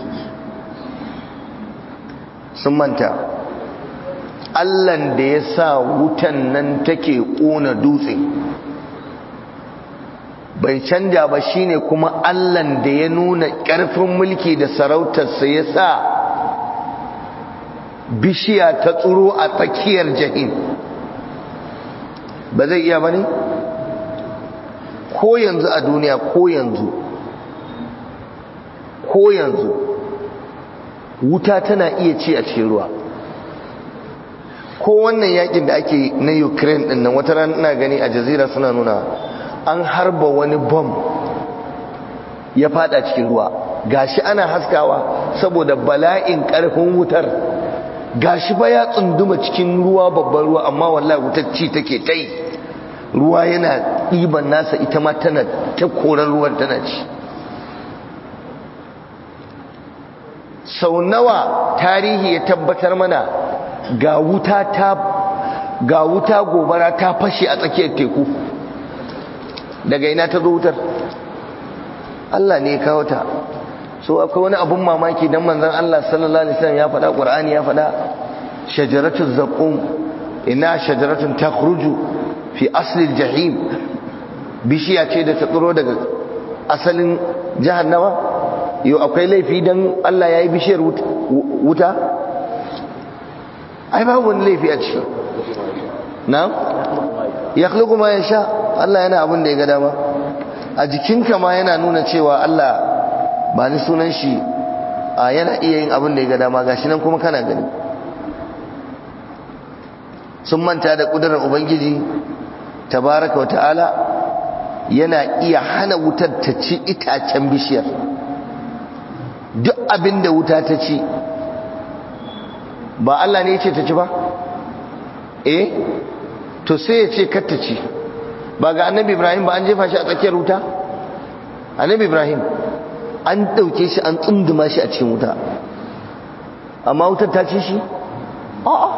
sun manta allan da ya sa wutan nan take ƙona dutse bai canja ba shine kuma allan da ya nuna ƙarfin mulki da sarautarsa ya sa bishiya ta tsuro a tsakiyar jahim ba zai iya ba ne ko yanzu a duniya ko yanzu ko yanzu wuta tana iya ci a cikin ruwa ko wannan yakin da ake na ukraine din nan wata rana ina gani a jazira suna nuna an harba wani bom ya fada cikin ruwa gashi ana haskawa saboda bala'in karfin wutar gashi ba ya tsunduma cikin ruwa babban ruwa amma wallahi wutar ci take tai ruwa yana ɗiban nasa ita ma tana ta koran ruwan tana ci sau nawa tarihi ya tabbatar mana ga wuta ta ga wuta gobara ta fashe a tsakiyar teku daga ina ta zo wutar Allah ne ya kawo ta so akwai wani abun mamaki dan manzon Allah sallallahu alaihi wasallam ya faɗa Qur'ani ya faɗa shajaratul zaqum ina shajaratun takhruju fi asli jahim bishiya ce da ta tsiro daga asalin jahannama yau akwai laifi dan Allah ya yi bishiyar wuta ai babu wani laifi a ciki na ya ma ya sha Allah yana abin da ya ga dama a jikinka ma yana nuna cewa Allah ba ni sunan shi a yana iya yin abin da ya ga dama gashi nan kuma kana gani sun manta da kudurar ubangiji tabaraka wata'ala yana iya hana wutar ta ci itacen bishiyar duk abin da wuta ta ci ba Allah ne ya ce ta ci ba eh to sai ya ce kar ta ci ba ga annabi ibrahim ba an jefa shi a tsakiyar wuta annabi ibrahim an ɗauke shi an tsunduma shi a cikin wuta amma wutar ta ci shi a'a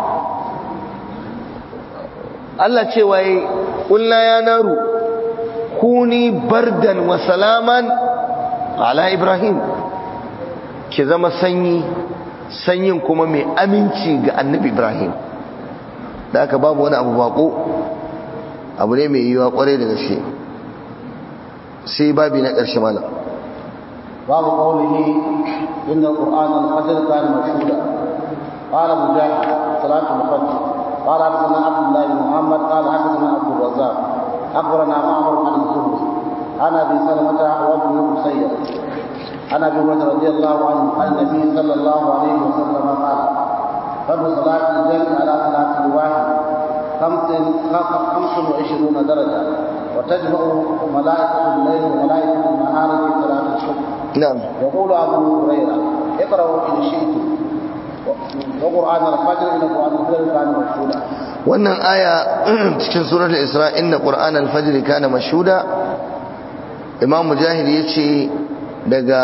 Allah ce waye ƙulla ya naru kuni bardan wa salaman ala ibrahim ki zama sanyi sanyin kuma mai aminci ga annabi ibrahim da aka babu wani abu bako abu ne mai yiwa kwarai da gaske sai babi na ƙarshe mana babu qawlihi inna qur'ana al-fajr kana mashhuda qala mujahid salatu al-fajr qala hadathana abdullah ibn muhammad qala hadathana abdul razzaq akhbarana ma'mar an az-zuhri ana bi salamata wa ibn musayyib ana bi hurairah radiyallahu anhu an nabiy sallallahu alayhi wa sallam qala فضل صلاة الجمع على صلاة الواحد خمس خمس وعشرون درجة وتجمع ملائكة الليل وملائكة النهار في صلاة الصبح نعم يقول أبو هريرة اقرأوا إن شئتم وقرآن الفجر إن قرآن الفجر كان مشهودا wannan aya cikin suratul isra inna qur'anal fajr kana mashhuda imam mujahid yace daga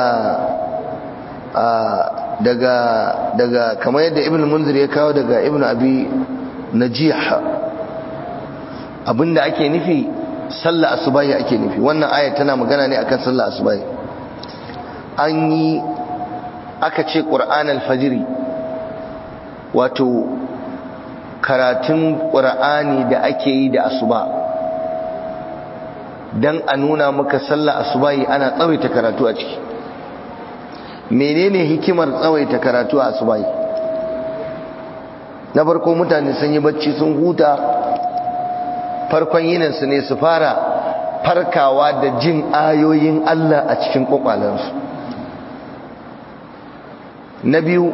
daga daga kamar yadda ibn munzir ya kawo daga ibn abi najih abinda ake nufi sallah asubahi ake nufi wannan aya tana magana ne akan sallah asubahi an yi aka ce qur'an al-fajr wato karatun qur'ani da ake yi da asuba dan a nuna maka sallah asubahi ana tsawaita karatu a ciki menene hikimar tsawaita karatu a asubahi na farko mutane sun yi bacci sun huta farkon yininsu ne su fara farkawa da jin ayoyin Allah a cikin kwakwalansu na biyu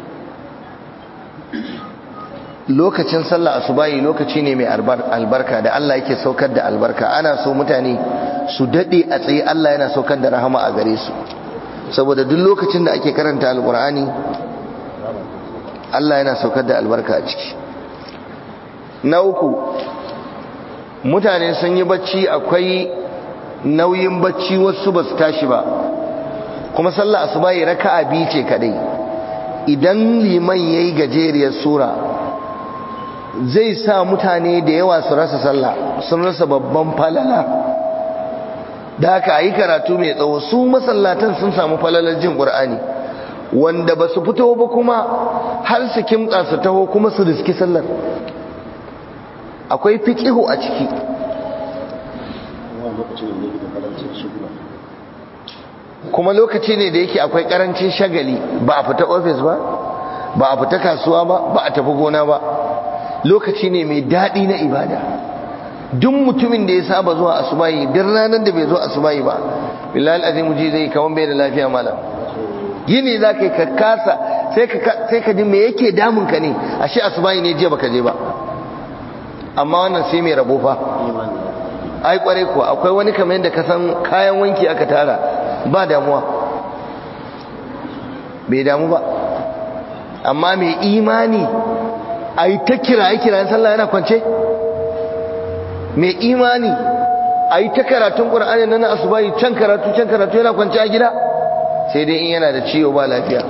lokacin sallah asubahi lokaci ne mai albarka da Allah yake saukar da albarka ana so mutane su dade a tsaye Allah yana saukar da rahama a gare su saboda duk lokacin da ake karanta alkur'ani Allah yana saukar da albarka a ciki na uku mutane sun yi bacci akwai nauyin bacci wasu ba su tashi ba kuma sallah asubahi raka'a biyu ce kadai idan liman yayi gajeriyar sura zai sa mutane da yawa su rasa sallah sun rasa babban falala da haka ayi karatu mai tsawo su masallatan sun samu falalar jin qur'ani wanda ba su fito ba kuma har su kimtsa su taho kuma su riski sallar akwai fiqihu a ciki kuma lokaci ne da yake akwai karancin shagali ba a fita ofis ba ba a fita kasuwa ba ba a tafi gona ba lokaci ne mai daɗi na ibada duk mutumin da ya saba zuwa asubahi duk ranar da bai zo asubahi ba billahi azim ji zai kaman bai da lafiya malam yini za ka yi ka kasa sai ka ji me yake damun ka ne ashe asubahi ne jiya baka je ba amma wannan sai mai rabo fa ai kwarai kuwa akwai wani kamar yadda ka san kayan wanki aka tara ba damuwa bai damu ba amma mai imani a yi ta kiraye kirayen sallah yana kwance mai imani a yi ta karatun ƙura'ani na asubahi can karatu can karatu yana kwance a gida sai dai in yana da ciwo ba lafiya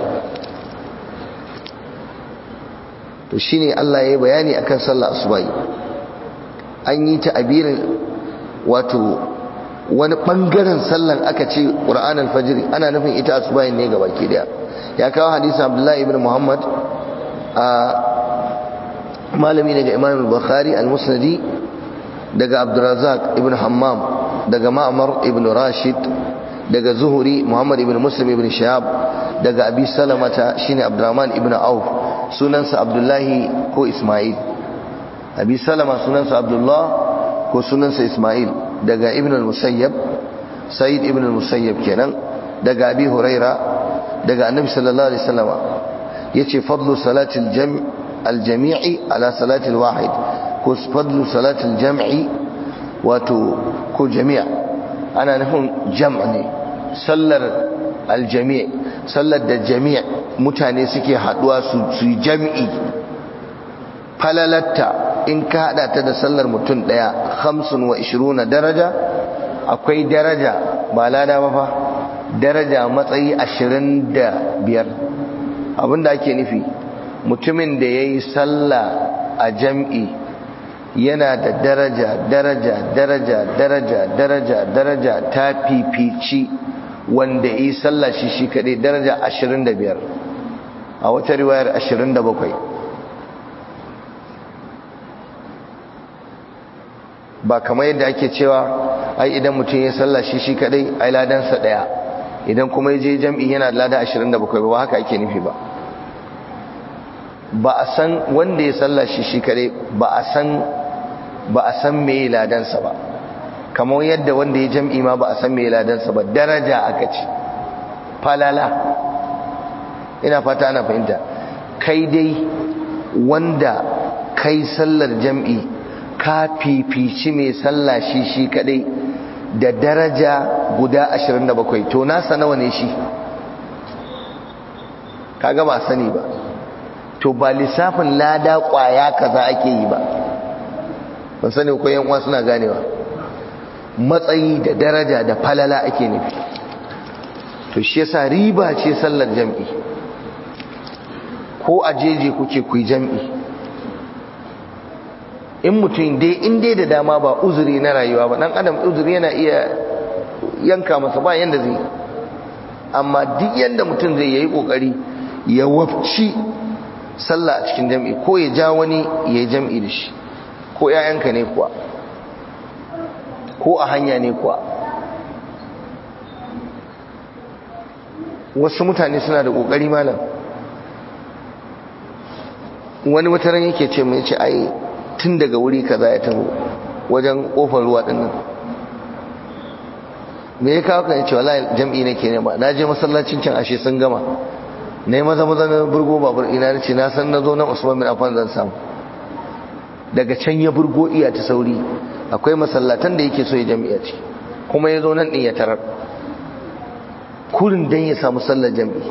to shine Allah ya yi bayani akan sallah asubahi an yi ta abirin wato wani bangaren sallan aka ce ƙura'an alfajiri ana nufin ita asubahi ne ga baki daya ya kawo hadisi abdullahi ibn muhammad a malami daga imam al-bukhari al-musnadi daga abdurazak ibn hammam daga ma'amar ibn rashid daga zuhuri muhammad ibn muslim ibn shahab daga abi salamata shine abdurrahman ibn auf sunansa abdullahi ko isma'il abi salama sunansa abdullah ko sunansa isma'il daga ibn al-musayyab sa'id ibn al-musayyab kenan daga abi huraira daga annabi sallallahu alaihi wasallam yace fadlu salatil jam' al-jami'i ala salatil wahid ko fadlu salatil jam'i wato ko jami'a ana nufin jam' ne sallar al-jami' sallar da jami' mutane suke haduwa su yi jam'i falalatta in ka hada ta da sallar mutum daya 25 daraja akwai daraja ba lada ba fa daraja matsayi 25 abinda ake nufi mutumin da yayi sallah a jam'i yana da daraja daraja daraja daraja daraja daraja ta fifici wanda yi sallah shi shi kadai daraja 25 a wata riwayar 27 ba kamar yadda ake cewa ai idan mutum ya sallah shi shi kadai ai ladansa daya idan kuma ya je jam'i yana da lada 27 ba haka ake nufi ba ba a san wanda ya sallah shi shi kadai ba a san ba a san me ladansa ba kamar yadda wanda ya jam'i ma ba a san me ladansa ba daraja aka ce falala ina fata ana fahimta kai dai wanda kai sallar jam'i ka fifici mai sallah shi shi kadai da daraja guda 27 to nasa nawa ne shi kaga ba sani ba to ba lissafin lada kwaya kaza ake yi ba ban sani ko yan uwa suna ganewa matsayi da daraja da falala ake nufi to shi yasa riba ce sallar jam'i ko a jeje kuke ku jam'i in mutum dai in dai da dama ba uzuri na rayuwa ba dan adam uzuri yana iya yanka masa ba yanda zai amma duk yanda mutum zai yayi kokari ya wafci sallah a cikin jam'i ko ya ja wani ya yi jam'i da shi ko ‘ya'yanka ne kuwa ko a hanya ne kuwa wasu mutane suna da ƙoƙari malam wani wataran yake ce mai ce ai tun daga wuri kaza ya taho wajen ƙofar ruwa ɗin me ya kawo kan ce wala jam'i nake nema na je masallacin can ashe sun gama na yi maza maza na burgo babur ina ce na san na zo nan usman bin affan zan samu daga can ya burgo iya ta sauri akwai masallatan da yake so ya jami'a ce kuma ya zo nan ɗin ya tarar kurin dan ya samu sallar jam'i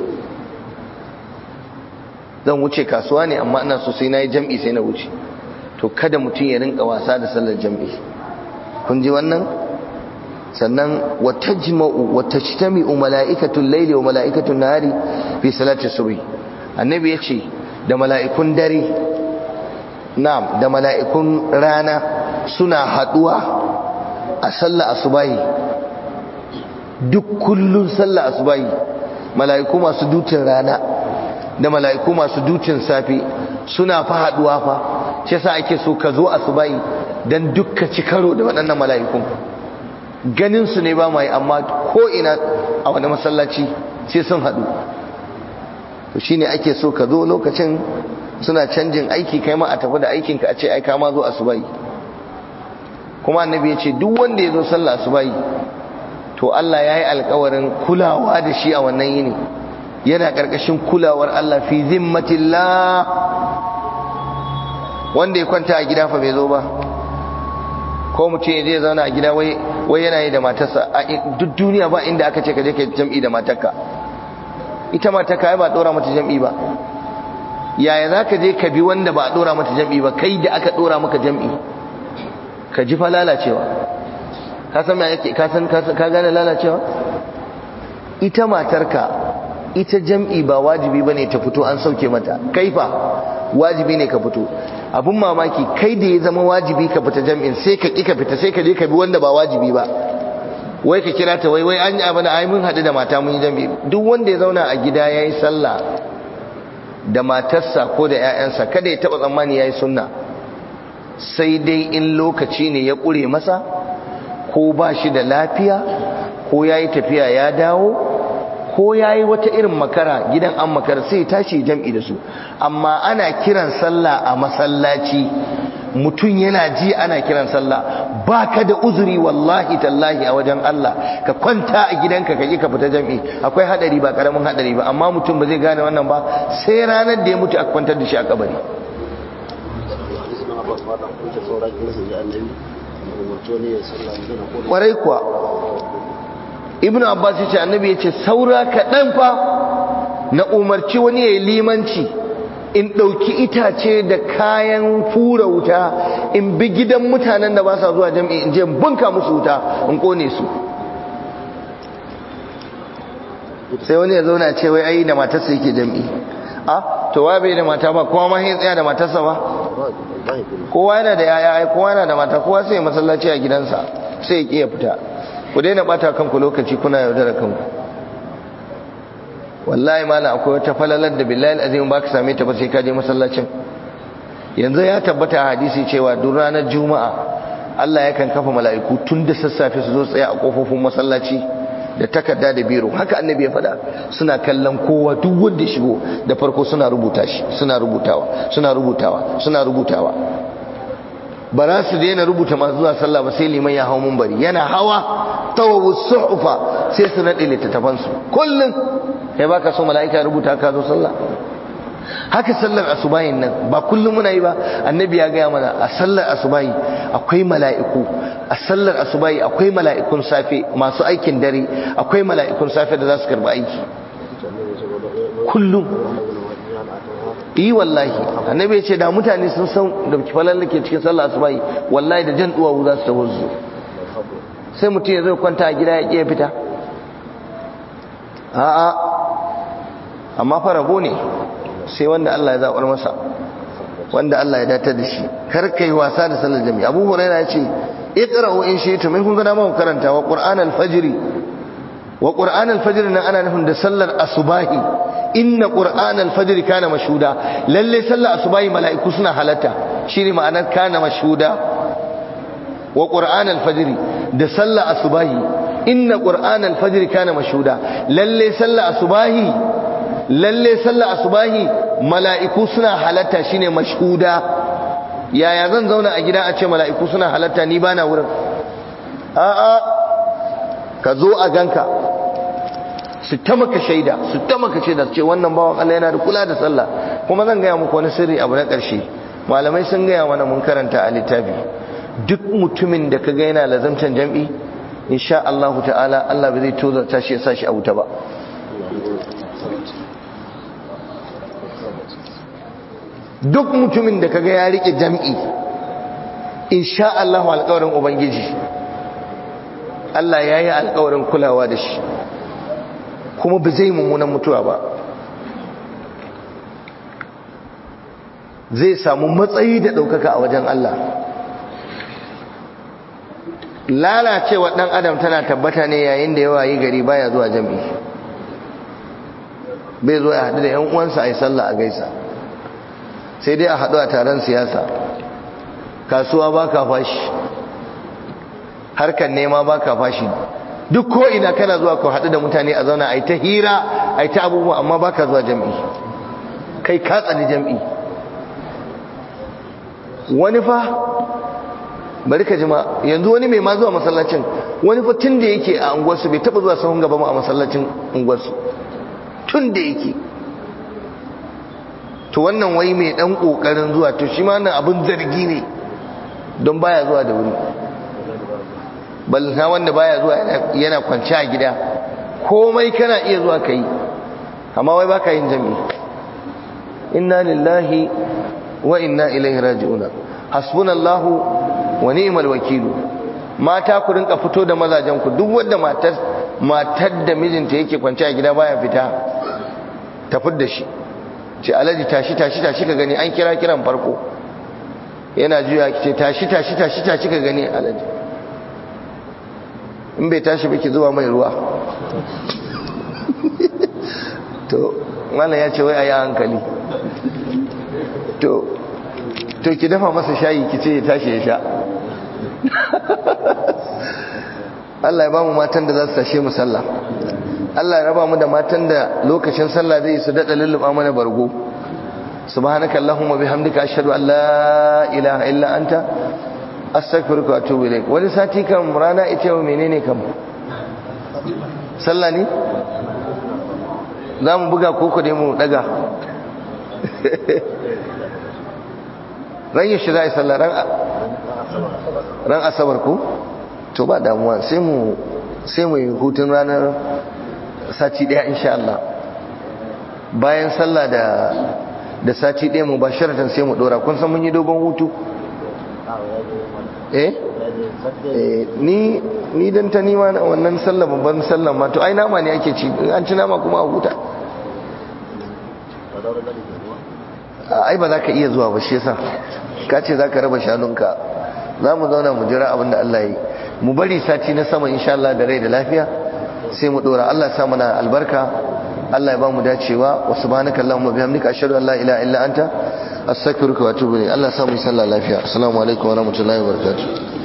zan wuce kasuwa ne amma ina so sai na yi jam'i sai na wuce to kada mutum ya rinka wasa da sallar jam'i kun ji wannan sannan wata jima'u wata jitami'u mala'ikatun laili wa mala'ikatun nahari fi salati subhi annabi ya ce da mala'ikun dare na'am da mala'ikun rana suna haduwa a sallah asubahi duk kullun sallah asubahi mala'iku masu dutin rana da mala'iku masu dutin safe suna fa haduwa fa shi yasa ake so ka zo asubahi dan dukka ci karo da waɗannan mala'ikun ganin su ne ba mai amma ko ina a wani masallaci sai sun haɗu to shine ake so ka zo lokacin suna canjin aiki kai ma a tafi da aikinka a ce ai ka ma zo asubai kuma annabi ya ce duk wanda ya zo sallah asubahi to Allah ya yi alkawarin kulawa da shi a wannan yini yana ƙarƙashin kulawar Allah fi zimmatillah wanda ya kwanta a gida fa bai zo ba ko mutum ya je zauna a gida wai yana yi da matarsa a duk duniya ba inda aka ce ka je ka jam'i da matarka ita matarka ai ba dora mata jam'i ba yaya za ka je ka bi wanda ba a dora mata jam'i ba kai da aka dora maka jam'i ka ji fa lalacewa ka san me yake ka san ka gane lalacewa ita matarka ita jam'i ba wajibi bane ta fito an sauke mata kaifa wajibi ne ka fito abun mamaki kai da ya zama wajibi ka fita jam'in sai ka ƙi ka fita sai ka je ka bi wanda ba wajibi ba wai ka kira ta wai wai an yi abin ai mun haɗu da mata mun yi jam'i duk wanda ya zauna a gida ya yi sallah da matarsa ko da 'ya'yansa kada ya taɓa tsammani ya yi sunna sai dai in lokaci ne ya ƙure masa ko ba shi da lafiya ko ya yi tafiya ya dawo ko ya yi wata irin makara gidan an makara sai tashi jam'i da su amma ana kiran sallah a masallaci mutum yana ji ana kiran sallah ba ka da uzuri wallahi tallahi a wajen Allah ka kwanta a gidanka ka ka fita jam'i akwai hadari ba karamin hadari ba amma mutum ba zai gane wannan ba sai ranar da ya mutu a kwantar da shi a kabari kwarai kuwa ibnu abbas ya ce annabi ya ce saura kaɗan fa na umarci wani ya yi limanci in ɗauki itace da kayan fura wuta in bi gidan mutanen da ba sa zuwa jam'i in je bunka musu wuta in ƙone su sai wani ya zauna ce wai ai da matarsa yake jam'i a to wa bai da mata ba kowa ma ya tsaya da matarsa ba kowa yana da yaya ai kowa yana da mata kowa sai masallaci a gidansa sai ya kiya fita ku daina bata kanku lokaci kuna yaudara kanku wallahi mala akwai wata falalar da billahi azim ba ka same ta ba sai ka je masallacin yanzu ya tabbata a hadisi cewa duk ranar juma'a Allah yakan kafa mala'iku tun da sassafe su zo tsaya a kofofin masallaci da takarda da biro haka annabi ya faɗa suna kallon kowa duk wanda ya shigo da farko suna rubuta shi suna rubutawa suna rubutawa suna rubutawa ba za su daina rubuta masu zuwa sallah ba sai liman ya hau mumbari yana hawa tawawu suhufa sai su naɗe littattafansu kullum kai baka so mala'ika ya rubuta ka zo sallah haka sallar asubahin nan ba kullum muna yi ba annabi ya gaya mana a sallar asubahi akwai mala'iku a sallar asubahi akwai mala'ikun safe masu aikin dare akwai mala'ikun safe da za su karba aiki kullum yi wallahi annabi ya ce da mutane sun san da kifalar da ke cikin sallar asubahi wallahi da jan duwawu za su taho su sai mutum ya zai kwanta a gida ya ƙiya fita a'a amma farago ne sai wanda Allah ya zaɓar masa wanda Allah ya datar da shi kar kai wasa da sallar jami'a Abu Hurairah ya ce iqra'u in shi'tum in kun ga dama ku karanta wa Qur'an al-fajr wa Qur'an al-fajr nan ana nufin da sallar asubahi inna Qur'an al-fajr kana mashhuda lalle sallar asubahi mala'iku suna halatta shine ma'anar kana mashhuda wa Qur'an al-fajr da sallar asubahi inna Qur'an al-fajr kana mashhuda lalle sallar asubahi lalle sallar asubahi mala'iku suna halatta shine mashhuda yaya zan zauna a gida a ce mala'iku suna halatta ni bana wurin a'a ka zo a ganka su ta maka shaida su ta maka shaida su ce wannan bawan Allah yana da kula da sallah kuma zan gaya muku wani sirri abu na ƙarshe malamai sun gaya mana mun karanta a littafi duk mutumin da ka ga yana lazamtan jam'i insha Allah ta'ala Allah bai zai tozarta shi ya sa shi a wuta ba duk mutumin da kaga ya rike jam'i insha Allah alƙawarin ubangiji Allah ya yi alƙawarin kulawa da shi kuma ba zai mummunan mutuwa ba zai samu matsayi da ɗaukaka a wajen Allah lalacewa ɗan adam tana tabbata ne yayin da yawa yi gari baya zuwa jam'i bai zo ya haɗu da 'yan uwansa a yi sallah a gaisa sai dai a haɗu a taron siyasa kasuwa ba ka fashi harkar nema ba ka fashi duk ko ina kana zuwa ku haɗu da mutane a zauna a yi ta hira a yi ta abubuwa amma ba ka zuwa jam'i kai ka tsani jam'i wani fa bari ka jima yanzu wani mai ma zuwa masallacin wani fa tun da yake a unguwarsu bai taba zuwa sahun gaba ma a masallacin unguwarsu tun da yake to wannan wai mai dan kokarin zuwa to shi ma nan abin zargi ne don baya zuwa da wuri balna wanda baya zuwa yana kwanci a gida komai kana iya zuwa kai amma wai baka yin jami'i inna lillahi wa inna ilaihi raji'una hasbunallahu wa ni'mal wakilu mata ku rinka fito da mazajen ku duk wanda matar matar da mijinta yake kwance a gida baya fita tafi da shi ce alaji tashi tashi tashi ka gani an kira kiran farko yana juya ki ce tashi tashi tashi tashi ka gani alaji in bai tashi ba ki zuwa mai ruwa to malam ya ce wai a yi hankali to to ki dafa masa shayi ki ce ya tashi ya sha Allah ya ba mu matan da za su tashe mu sallah Allah ya raba mu da matan da lokacin sallah zai su daɗa lulluɓa mana bargo subhanaka allahumma bihamdika ashhadu an la ilaha illa anta astaghfiruka wa atubu ilaik wani sati kan rana ita yau menene kam sallah ne za mu buga koko dai mu daga ran yi shi za a yi sallah ran asabar ko to ba damuwa sai mu sai mu yi hutun ranar sati daya insha Allah bayan sallah da da sati daya mu ba sharatan sai mu dora kun san mun yi dogon hutu eh ni ni dan ta nima wannan sallah babban sallah ma to ai nama ne ake ci an ci nama kuma a huta ai ba za ka iya zuwa ba shi yasa ka ce za ka raba shanunka za mu zauna mu jira abin da Allah yi mu bari sati na sama insha Allah da rai da lafiya sai mu dora Allah ya sa mana albarka Allah ya ba mu dacewa wa subhanaka allahumma bihamdika ashhadu an la ilaha illa anta astaghfiruka wa atubu ilayk Allah ya sa mu sallah lafiya assalamu alaikum wa rahmatullahi wa barakatuh